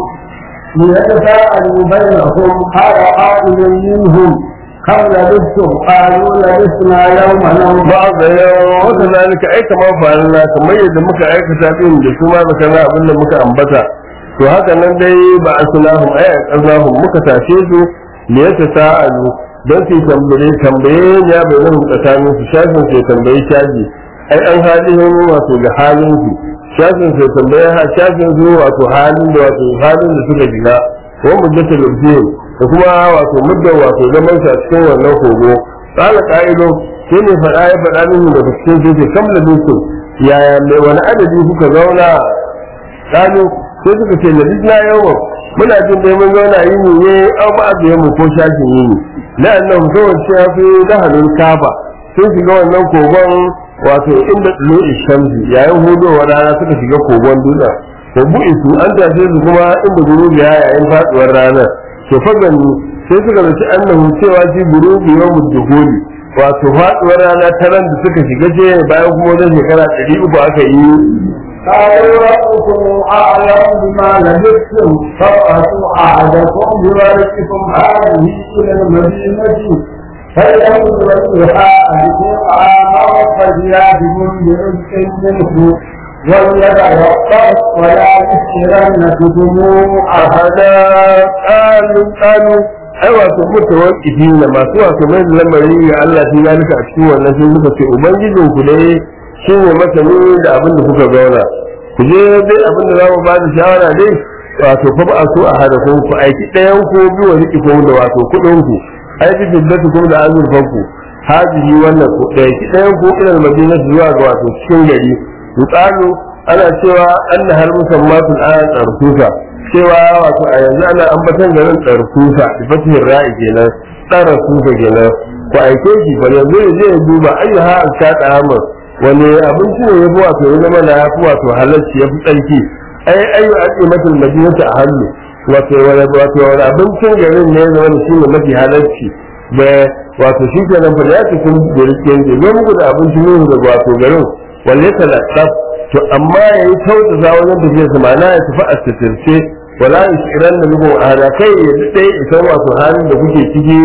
ليتساءلوا بينهم قال قائل منهم كم لبثتم قالوا لبثنا يوما او ba ga yawan wata zalika ai kamar fa'alna kamar yadda muka aikata din da su ma baka na abin da muka ambata to haka nan dai ba a sunahum ai a kazahum muka tashe su ne ya tasa'alu don su tambaye tambaye ya bai nan tsakanin su shafin sai tambaye shaji ai an halin wato ga halin su shafin sai tambaye ha shafin su wato halin da wato halin da suka shiga wa muddatul lubhin da kuma wato muddar wato zaman sa cikin wannan kogo qala qa'ilu sai ne faɗa ya faɗa min da cikin sai ce kam da dusu yaya mai wani adadi kuka zauna qalu sai suka ce na bisna yawan muna jin dai mun zauna yini ne au ba da mu ko shafin yini la'annahu kawai sai ya fi dahalin kaba sun shiga wannan kogon wato inda tsulo shamsi yayin hudowar rana suka shiga kogon dutsen ko bu'isu an tashe su kuma inda gurubi ya yayin faduwar ranar to fagani sai suka zaci annahu cewa shi gurubi yau mudduhuli wato faduwar rana ta ran da suka shiga ce bayan kuma wajen shekara ɗari uku aka yi قالوا ربكم اعلم بما لبثتم فابعثوا احدكم بورقكم هذه الى المدينه فلينظر فيها ايديكم عاما فلياتكم برزق منه وليتوقف ولا يسرن بكم ahada qalu qalu ai wato mutawaqqifin ne masu wato mai da lamari ga Allah shi zalika a cikin wannan sai suka ce ubangijin ku dai shine masani da abin da kuka gauna ku je dai abin da za mu ba da shawara dai wato fa ba su a hada ku ku aiki ɗayan ku bi wa riki ku da wato kuɗin ku ai bi jiddatu ku da azurfan ku hajihi wannan ku da aiki ɗayan ku ilal madina zuwa ga wato cikin gari yuqalu ana cewa anna har musammatul ayat tsarkusa cewa wato a yanzu ana ambatan garin tsarkusa da fatihin ra'i kenan tsarkusa kenan ku aike shi ba yanzu ya je ya duba ayyuha an shaɗa hamar wani abinci ne ya fi wato ya zama na ya fi wato halarci ya fi tsarki ai ayyu ake matul madinata a hannu wato wani wato wani abincin garin ne ya zama da shi ne mafi halarci da wato shi kenan fa da ya cikin da rike ne zo muku da abincin ne daga wato garin walle talattaf to amma ya yi kyautata wajen tafiya su ma'ana ya tafi a sitirce wala ishiran da muku a kai ya daɗe isa wato halin da kuke ciki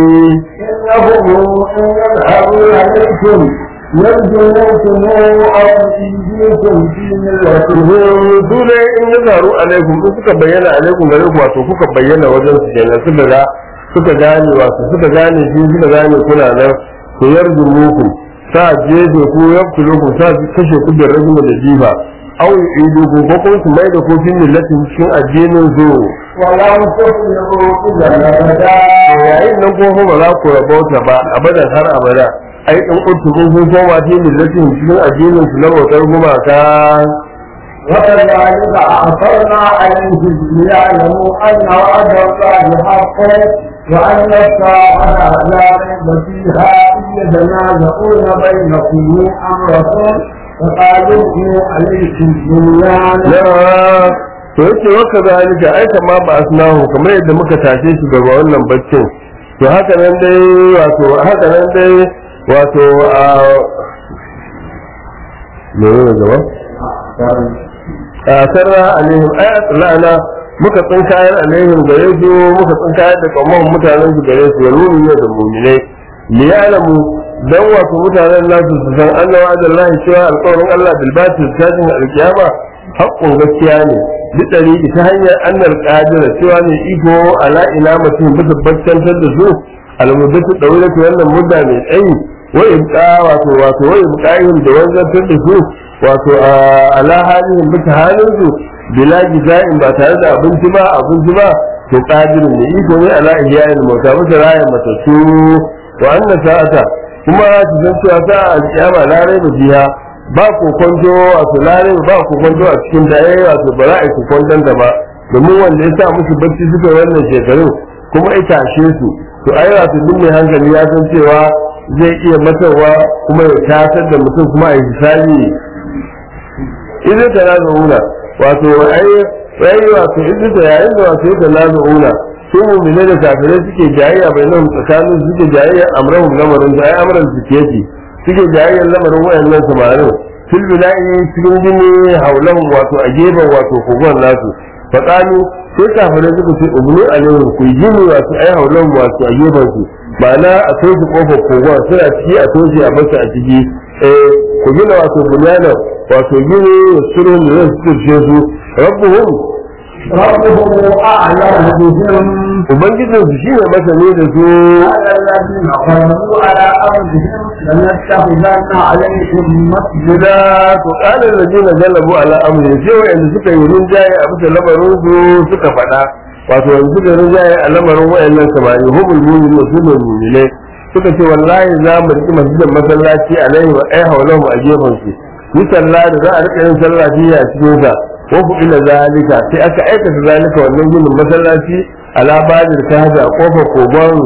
إنهم إن يذهبوا عليكم يرجموكم أو يجيكم في ملتهم su ne in ya zaru alaikum in suka bayyana alaikum gare ku wato kuka bayyana wajen su kenan suka ga suka gane wato suka gane shi suka gane kuna nan ku yarju muku sa jeje ku yaktulu ku sa kashe ku da rajuma da jifa aw yu'idu ku ko kuma su mai da ku fi millatin cikin addinin su ولن تفلحوا إذا أبدا yayin nan ko ba za ku rabauta ba abadan har abada ai in kuntu kun kun koma fi millatin cikin addinin su na bautar gumaka وكذلك أعثرنا عليهم ليعلموا أن وعد الله حق وأن الساعة لا ريب فيها إذ يتنازعون بينكم أمركم فقالوا ابنوا عليكم بنيانا na to yake waka zalika ai kama ba asnahu kamar yadda muka tashe shi daga wannan baccin to haka nan dai wato haka nan dai wato a me ne gaba a sarra alaihim ayat lana muka tsinkayar alaihim gare su muka tsinkayar da kamar mutanen su gare su yaruni ne da mu'minai li ya'lamu dan wato mutanen nasu su san annawa adallahi cewa alƙawarin Allah bil batil tajin alkiyama haƙƙun gaskiya ne duk ɗari ta hanyar annal qadira cewa ne iko ala ila mutum bisa bakkantar da su almuddatu dawlatu wannan mudda mai tsayi wa ibqa wato wato wa ibqa'ihim da wanzantar da su wato ala halihim bisa halin su bila jiza'in ba tare da abinci ba abinci ba to qadirin ne iko ne ala ihya'il mauta bisa rayan matattu wa anna sa'ata kuma su san cewa sa'a alkiyama la raiba fiha ba kokonto wato la raiba ba kokonto a cikin da yayi wato ba za a yi kokonton da ba domin wanda ya sa musu bacci suka yi wannan shekarun kuma ya tashe su to ai wato duk mai hankali ya san cewa zai iya matarwa kuma ya tasar da mutum kuma a yi hisabi idan ta nazo una wato ai ai wato idan ta yayin da wato ta nazo una su mu'mine da kafirai suke jayayya bainahum tsakanin suke jayayya amrahum lamarin da ai amran su ke ji suke jayayya lamarin wayannan samarin fil bila'i cikin jini haulan wato a gefen wato kogon nasu faƙalu sai kafirai suka ce ubnu alaihim ku gini wato ai haulan wato a gefen su ma'ana a toshe kofar kogon suna ciki a toshe a masa a ciki eh ku gina wato bunyana wato gini surun da zai suke su rabbuhum ربهم أعلم بهم ubangijin su shine masani da su قال الذين غلبوا على أرضهم لنتخذن عليهم مسجدا gida to kalan da jina galabu ala amri sai wa'anda suka yi rinjaye a bisa lamarin su suka faɗa wato yanzu suka yi rinjaye a lamarin wa'annan samari hubul mu'minu su ne mu'mine suka ce wallahi za mu riƙi masjidan masallaci alaihi wa ai haulahu a gefen su yi sallah da za a riƙa yin sallah fiye a cikin sa ko ku ila zalika sai aka aikata zalika wannan ginin masallaci ala badir ta haja kofar kogon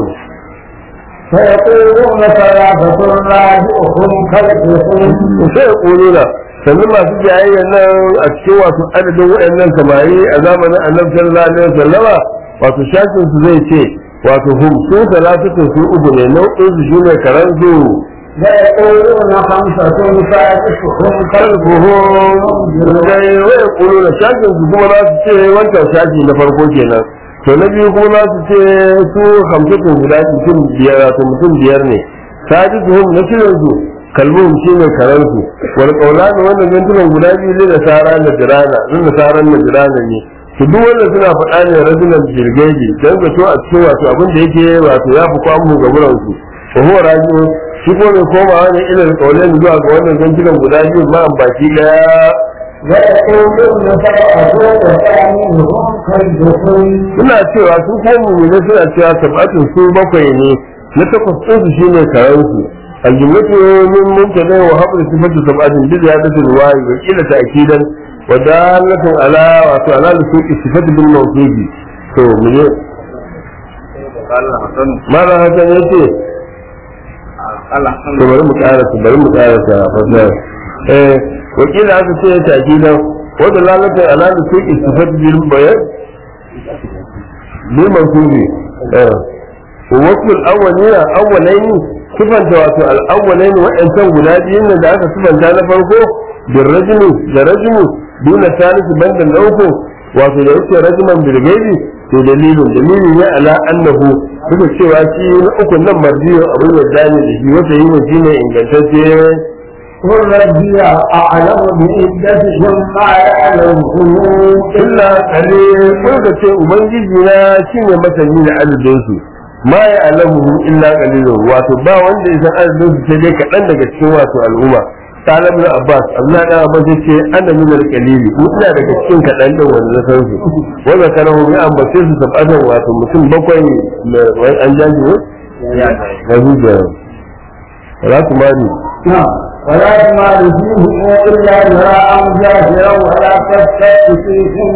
فيقولون ثلاثة راجعهم كلبهم sai ya ƙoro na sannan masu jayayya nan a cikin wato adadin waɗannan samari a zamanin annabi sallallahu alaihi wasallama wato shafin su zai ce wato hum su talatatu su uku ne nau'in su shine karan su ويقولون خمسة سادسهم kalbuhum dai wai ƙoro na shafin su kuma za su ce wancan shafi na farko kenan to na biyu kuma za su ce su hamsatun guda mutum biyar wato mutum biyar ne sadisuhum na shirin su kalbuhum shine karansu wal qawlan wannan gantunan guda biyu ne da sara da jirana zan da saran da jirana ne to duk wanda suna faɗa ne rajulan jirgeji dan zato a cikin wato abin da yake wato ya fi kwamu ga wurin su ko huwa rajiu shi ko mai komawa ne ilal qawlan zuwa ga wannan gantunan guda biyu ma an baki daya ويقولون سبعة وثامنهم كلبهم suna cewa su ko mu'mini suna cewa sab'atun su bakwai ne na takwas ɗin su shine karansu aljumlatu min mubtada wa habru sifatu sab'atin bi ziyadati riwayi wa qila ta'kidan wa dalatun ala wa to ala suqi sifatu bil mawsufi to mene mala hasan yace to bari mu karasa bari mu karasa fasara eh wa qila aka ce ta'kidan wa dalatun ala suqi sifatu bil bayan بالمنصوب اه ووصف الاولين اولين صفة واتو الاولين وان كان غلادين da aka sifanta na farko بالرجل da rajulu دون ثالث بند الاوكو wato da yake rajuman bilgaibi to dalilin dalilin ya ala annahu duka cewa shi na uku nan marjiyo abin da dani da shi wata yi wa shine ingantacce قل ربي أعلم بعدتهم ما يعلمهم illa kare ko da ce ubangiji na shine masani da adadin su ma ya alamu illa qalilun wato ba wanda ya san adadin su sai dai kaɗan daga cikin wato al'umma talib na abbas abdullahi dan abbas yace ana min al-qalil ina daga cikin kaɗan din wanda na san su wanda karahu ya ambace su sabatan wato mutum bakwai na wai an jaji ne ya da za ku mani نعم ولا تمال فيهم إلا مراء جاهرا ولا تستفت فيهم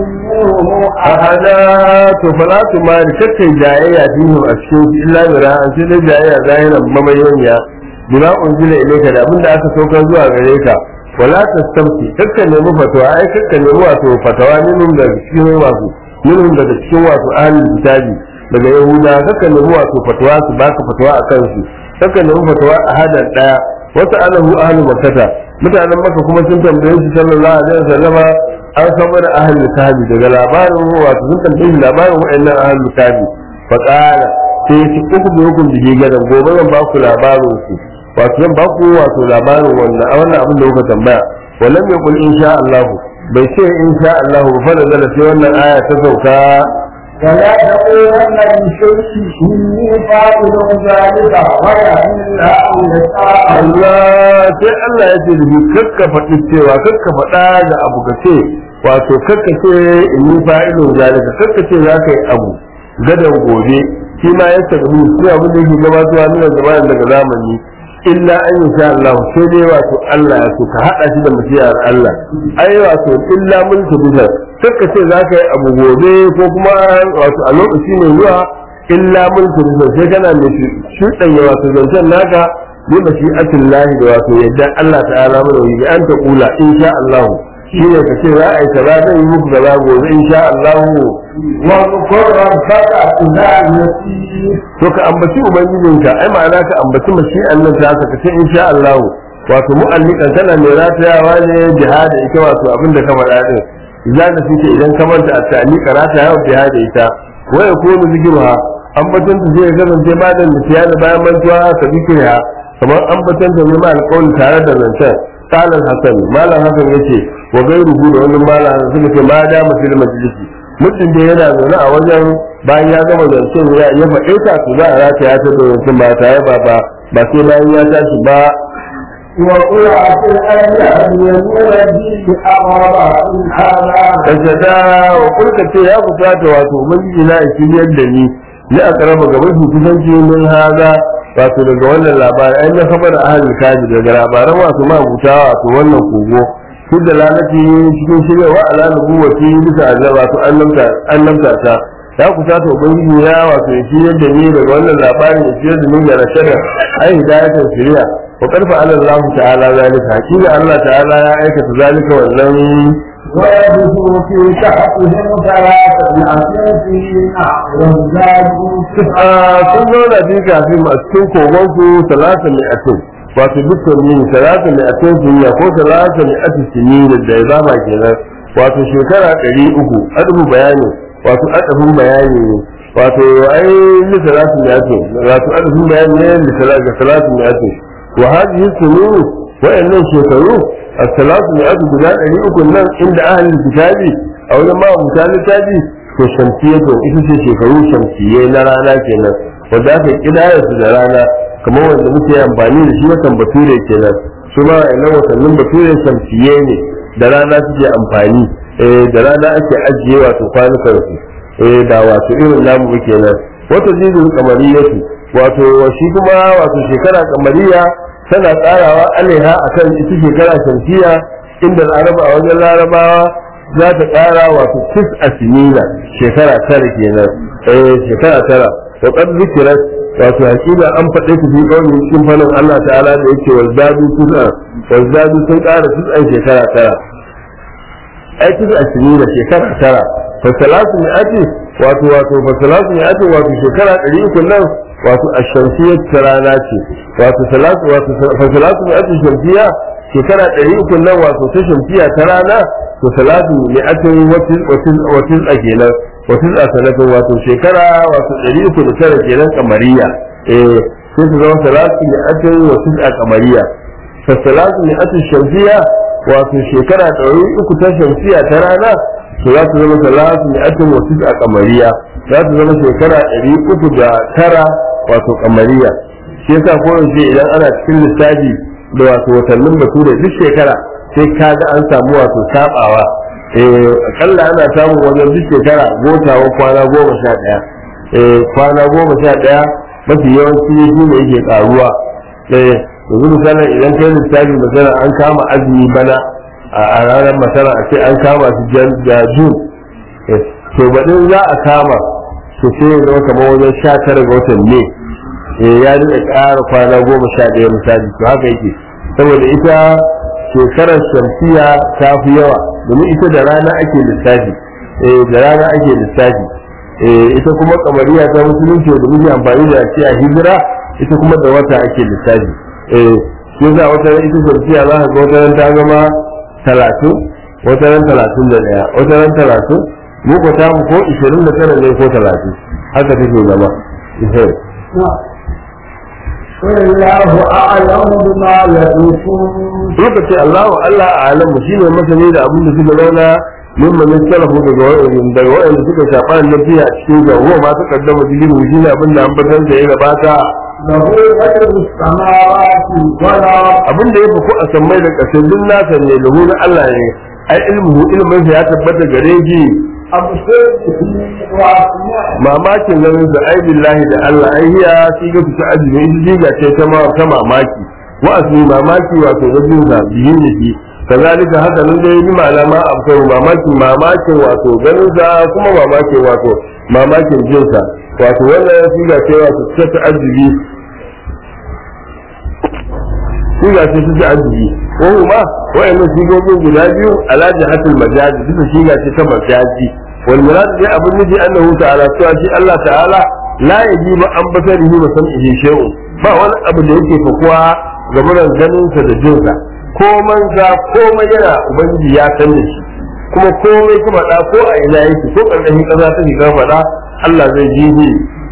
منهم ahada to fala tu ma kakkai jayayya dinu a cikin shi illa mira an ce dai jayayya zahiran mamayoniya bima unzila ilayka da abinda aka saukar zuwa gare ka wala tastamti kakka nemi fatawa ai kakka nemi wato fatawa minhum daga cikin wasu minhum daga cikin wasu ahlul kitabi daga yahuda kakka nemi wato fatawa su baka fatawa akan su kakka nemi fatawa a hadan daya wasu alahu ahlul makkata mutanen maka kuma sun tambaye shi sallallahu alaihi wasallama an san mana ahlul kitabi daga labarin wato sun tambaye shi labarin wa'annan ahlul kitabi fa qala sai ya ci uku da hukun da gadan gobe zan ba ku labarin su wato zan ba ku wato labarin wannan a wannan abin da kuka tambaya walam yaqul insha Allah bai ce insha Allah ba fa da sai wannan aya ta sauka ولا تقولن لشيء إني فاعل ذلك غدا إلا أن يشاء Allah sai Allah ya ce da shi kakka faɗi cewa kakka faɗa da abu ka ce wato kakka ce in yi fa'ilun zalika kakka ce za ka yi abu gadan gobe shi ma ya tabi shi abin da yake gabatowa nuna zamanin daga zamani illa an yi sha Allah sai dai wato Allah ya so ka haɗa shi da masiyar Allah ai wato illa mulki bisa kakka ce za ka yi abu gobe ko kuma wato a lokaci mai zuwa illa mulki bisa sai kana mai shuɗanya wato zancen naka bi mashi'atin lahi da wato yadda Allah ta'ala mana yi bi an ta kula insha Allah shi ne ka ce za a yi kaza zan yi muku kaza gobe insha Allah واذكر ربك إذا نسيت to ka ambaci ubangijinka ai ma'ana ka ambaci mashi'an nan ta ka ce insha Allah wato mu'allikan tana mai ratayawa ne jihada ita wato abin da ka faɗa din idan da suke idan ka manta a ta'alika ratayawa jihada ita wa yakunu zikruha ambaton ta zai kasance ba da nisiyana bayan mantuwa ka zikriha kamar ambaton ta ne ma alƙawli tare da zancen قال الحسن ما لا حسن yace wa gairuhu da wannan mala suka ce ma da mutum majalisi mutum da yana zaune a wajen bayan ya gama zancen ya ya faɗe ta su za a rata ya tada zancen ba tare ba ba ba sai bayan ya tashi ba وقل عسى الأيام يمور به أغرى إن هذا kashada wa kulka ce ya fusata wato ubangiji na shiryar da ni ni a karama ga mafi kusanci min haza wato daga wannan labari ai na kabar ahalin kaji daga labaran wato ma buta wato wannan kogo su da lalaci cikin shiryawa ala nubuwati bisa azaba wato annabta annabta ta ya kusata ubangiji ya wato ya shiryar da ni daga wannan labarin ya shiryar da ni ga rashada ai hidayatan shiriya wa karfa ala Allah ta'ala zalika hakika Allah ta'ala ya aikata zalika wannan ويبثوا في كهفهم ثلاثة سنين وازدادوا a sun zauna fi kafin a cikin kogon su talata mai atin wato dukkan yin talata mai atin sun ya ko talata mai atin sun yi da ya zama kenan wato shekara ɗari uku adabu bayani wato adabin bayani ne wato ai li talata mai atin wato adabin bayani ne li talata mai atin wa hadhihi sunuru wa'annan shekaru as-salatu mai atin guda ɗari uku nan inda ahlul kitabi a wajen ma abuta littafi to shamsiyya to ita ce shekaru shamsiyye na rana kenan wanda aka kidaya su da rana kamar wanda muke amfani da shi watan bature kenan su ma wa'annan watannin bature shamsiyye ne da rana suke amfani eh da rana ake ajiye wato kwanukan su eh da wato irin namu ba kenan wata jizul kamariyatu wato shi kuma wato shekara kamariya tana tsarawa alaiha akan ita shekara shamsiyya inda laraba a wajen larabawa za ta ƙara wato tis a sinina shekara tara kenan eh shekara tara wa qad zikrat wato hakika an faɗe ta fi kawai cikin fannin Allah ta'ala da yake wal zadu tis'a wal zadu sun ƙara tis'an shekara tara ai tis a sinina shekara tara fa salatu mi'ati wato wato fa salatu mi'ati wato shekara ɗari uku nan wato ashamsiyyar rana ce wato salatu wato fa salatu mi'ati shamsiyya shekara ɗari uku nan wato ta shamsiya ta rana to salatu ne atin watin a kenan watin a sanatin wato shekara wato ɗari uku da tara kenan kamariya eh sai su zama salatu ne atin watin a kamariya fa salatu ne atin shamsiya wato shekara ɗari uku ta shamsiya ta rana to za su zama salatu ne atin watin a kamariya za su zama shekara ɗari uku da tara wato kamariya shi yasa ko idan ana cikin lissafi da wato watannin bature duk shekara sai ka ga an samu wato sabawa eh akalla ana samun wajen duk shekara gotawa kwana goma sha ɗaya eh kwana goma sha ɗaya mafi yawanci shi ne yake karuwa eh yanzu misalin idan kai lissafi misala an kama azumi bana a ranar masana a ce an kama su jan da jun to baɗin za a kama to sai ya zama kamar wajen sha tara ga watan ne ya rika ƙara kwana goma sha ɗaya misali to haka yake saboda ita shekarar shamsiya ta fi yawa domin ita da rana ake lissafi da rana ake lissafi ita kuma kamariya ta musulunci da muke amfani da shi a hijira ita kuma da wata ake lissafi shi za wata ran ita shamsiya za ka ga wata ran ta zama talatin wata ran talatin da ɗaya wata ran talatin mu ko ta ko ishirin da tara ne ko talatin haka take zama والله أعلم بما يدركون suka ce Allah wa Allah a alamu shi ne masani da abin da suka zauna min mamin salafu daga wa'in daga wa'in suka shafa da lafiya a cikin ga ruwa masu kaddama jilimu shi ne abin da an batar da ya gabata له غير السماوات والأرض abin da ya fi a sammai da ƙasar duk nasa ne lahu na Allah ne ai ilmuhu ilmin sa ya tabbata gare shi أبصر به وأسمع mamakin ganin sa ai billahi da Allah ai hiya shi ga fita ajini in diga ce ta ma ta mamaki wa asmi mamaki wato gajin sa bihin da shi kazalika haka nan dai bi malama abkar mamaki mamakin wato ganin sa kuma mamakin wato mamakin jin sa wato wannan shi ga ce wato ta ta'ajjubi shi ga ce ta ta'ajjubi ko kuma wayannan sigogin guda biyu alaji hatul majazi duka shi ga ce ta majazi wal murad dai abin nufi annahu ta'ala cewa shi Allah ta'ala la yajibu an basarihi wa sam'ihi shay'un ba wani abu da yake fakuwa ga muran ganin sa da jin sa ko manza ko yana ubangiji ya san da shi kuma komai kuma da ko a ina yake ko karkashin kaza ta shiga faɗa Allah zai ji shi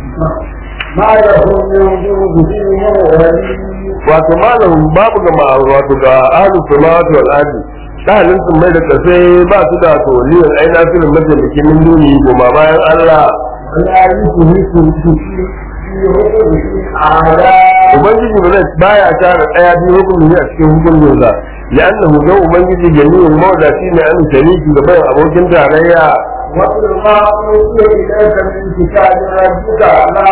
ما له من دونه ولي wato malamin babu ga ma wato ga ahlus samawati wal ardi dalilin sun mai da kasai ba su da to liyan aina filin mataimaki min duni goma bayan Allah ولا يشرك به في حكمه أحدا ubangiji ba zai baya tara daya biyu hukumin a cikin hukumin sa li'annahu ga ubangiji jami'in mawdaci ne an shariki da bayan abokin tarayya واتل ما أوحي إليك من كتاب ربك لا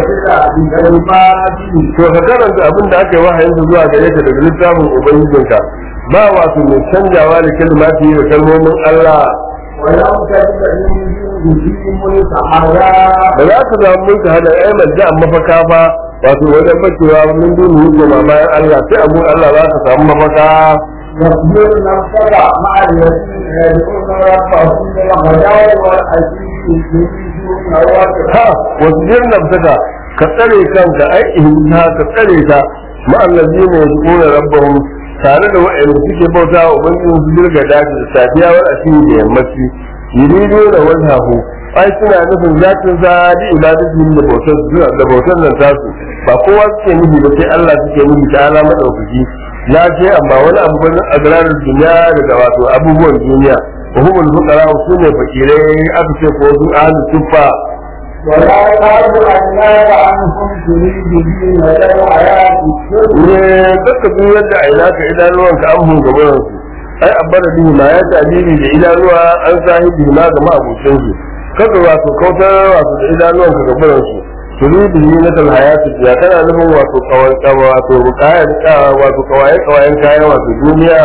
مبدل لكلماته to ka karanta abin da aka yi wahayin sa zuwa gare ka daga littafin ubangijinka ba wato mai canjawa da kalmati da kalmomin Allah ولم تجد من دونه ملتحدا ba za ka samu mulka hada ai madda mafaka fa wato wajen bacewa min duni goma bayan Allah sai abun Allah za ka samu mafaka واصبر نفسك مع الذين يدعون ربهم بالغداة والعشي يريدون وجهه ha wasu jirna fitaka ka tsare kanka ai ihimta ka tsare ta ma'allazi ne ya tsora rabbahum tare da wa'anda suke bauta wa ubangiji su dirga daji da safiya wal asiri da yammaci yuridu da wajhahu ai suna nufin zatin sa da ibadatin da bautar da bautar nan tasu ba kowa suke nufi ba sai Allah suke nufi ta ala madaukaki na ce amma wani abu bane a gararar duniya daga wato abubuwan duniya wa humul fuqara su ne fakirai aka ce ko su ahlus sufa ولا تعد عيناك عنهم تريد دين الحياة الدنيا ne duka duk yadda a ina ka idanuwan ka an hun gaban su ai abbara bihi ma ya tabiri da idanuwa an sahibi ma ga ma'abucin su kaga wato kautar wato da idanuwan ka gaban su turidu ni na tal hayatu ya kana nufin wato kawai wato kayan wato kawai kawayen kayan wato duniya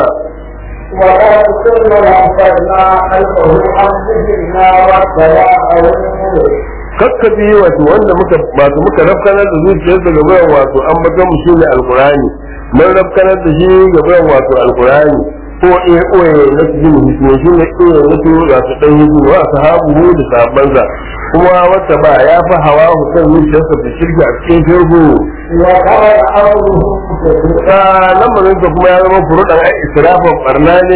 ولا تكن أنفرنا خلفه عن ذكرنا واتبع kakkabi wato wanda muka wato muka rafkanar da zuciyarsa ga bayan wato an baka mu shine alqur'ani mun rafkanar da shi ga bayan wato alqur'ani ko eh oye na su jin hikima shi ne eh na su ga su dan hikima wa sahabu da sahabbansa kuma wata ba ya fa hawa hukan zuciyarsa da shirka a cikin shirku وقال أمرهم ta lamarin sa kuma ya zama furuɗan ai israfin barna ne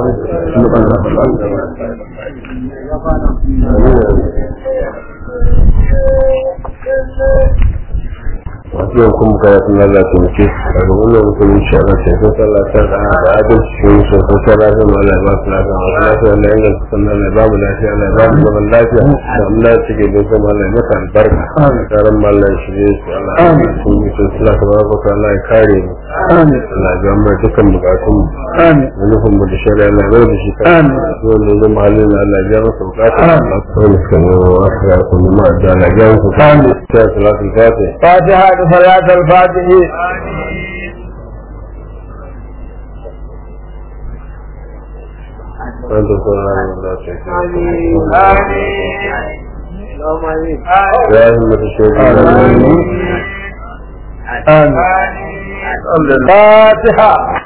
wasu yau kuma kaya sun lalata mace daga wannan mutum insha Allah sai sun sallata da da adalci shi ne sun san lafiya ma Allah ya ba su lafiya ma lafiya Allah ya inganta sannan Allah ya ba mu lafiya Allah ya ba mu zaman lafiya da mu lafiya ke don kuma Allah ya maka albarka karan ma Allah ya shirye su Allah ya ba su yi sun sula ta baraka Allah ya kare mu Allah ya ga mu dukkan bukatun mu da nufin mu da shari'a Allah ya bai da shi kan wanda ya zama halin Allah ya ja masa bukata Allah ya kawo suka yi wa wasu ya kuma ma da Allah ya ja masa bukata sai salatul fatiha فاتحة صلاة الفاتح وأنت صلى الله عليه آمين يا همة الشيخ آمين. آمين الفاتحة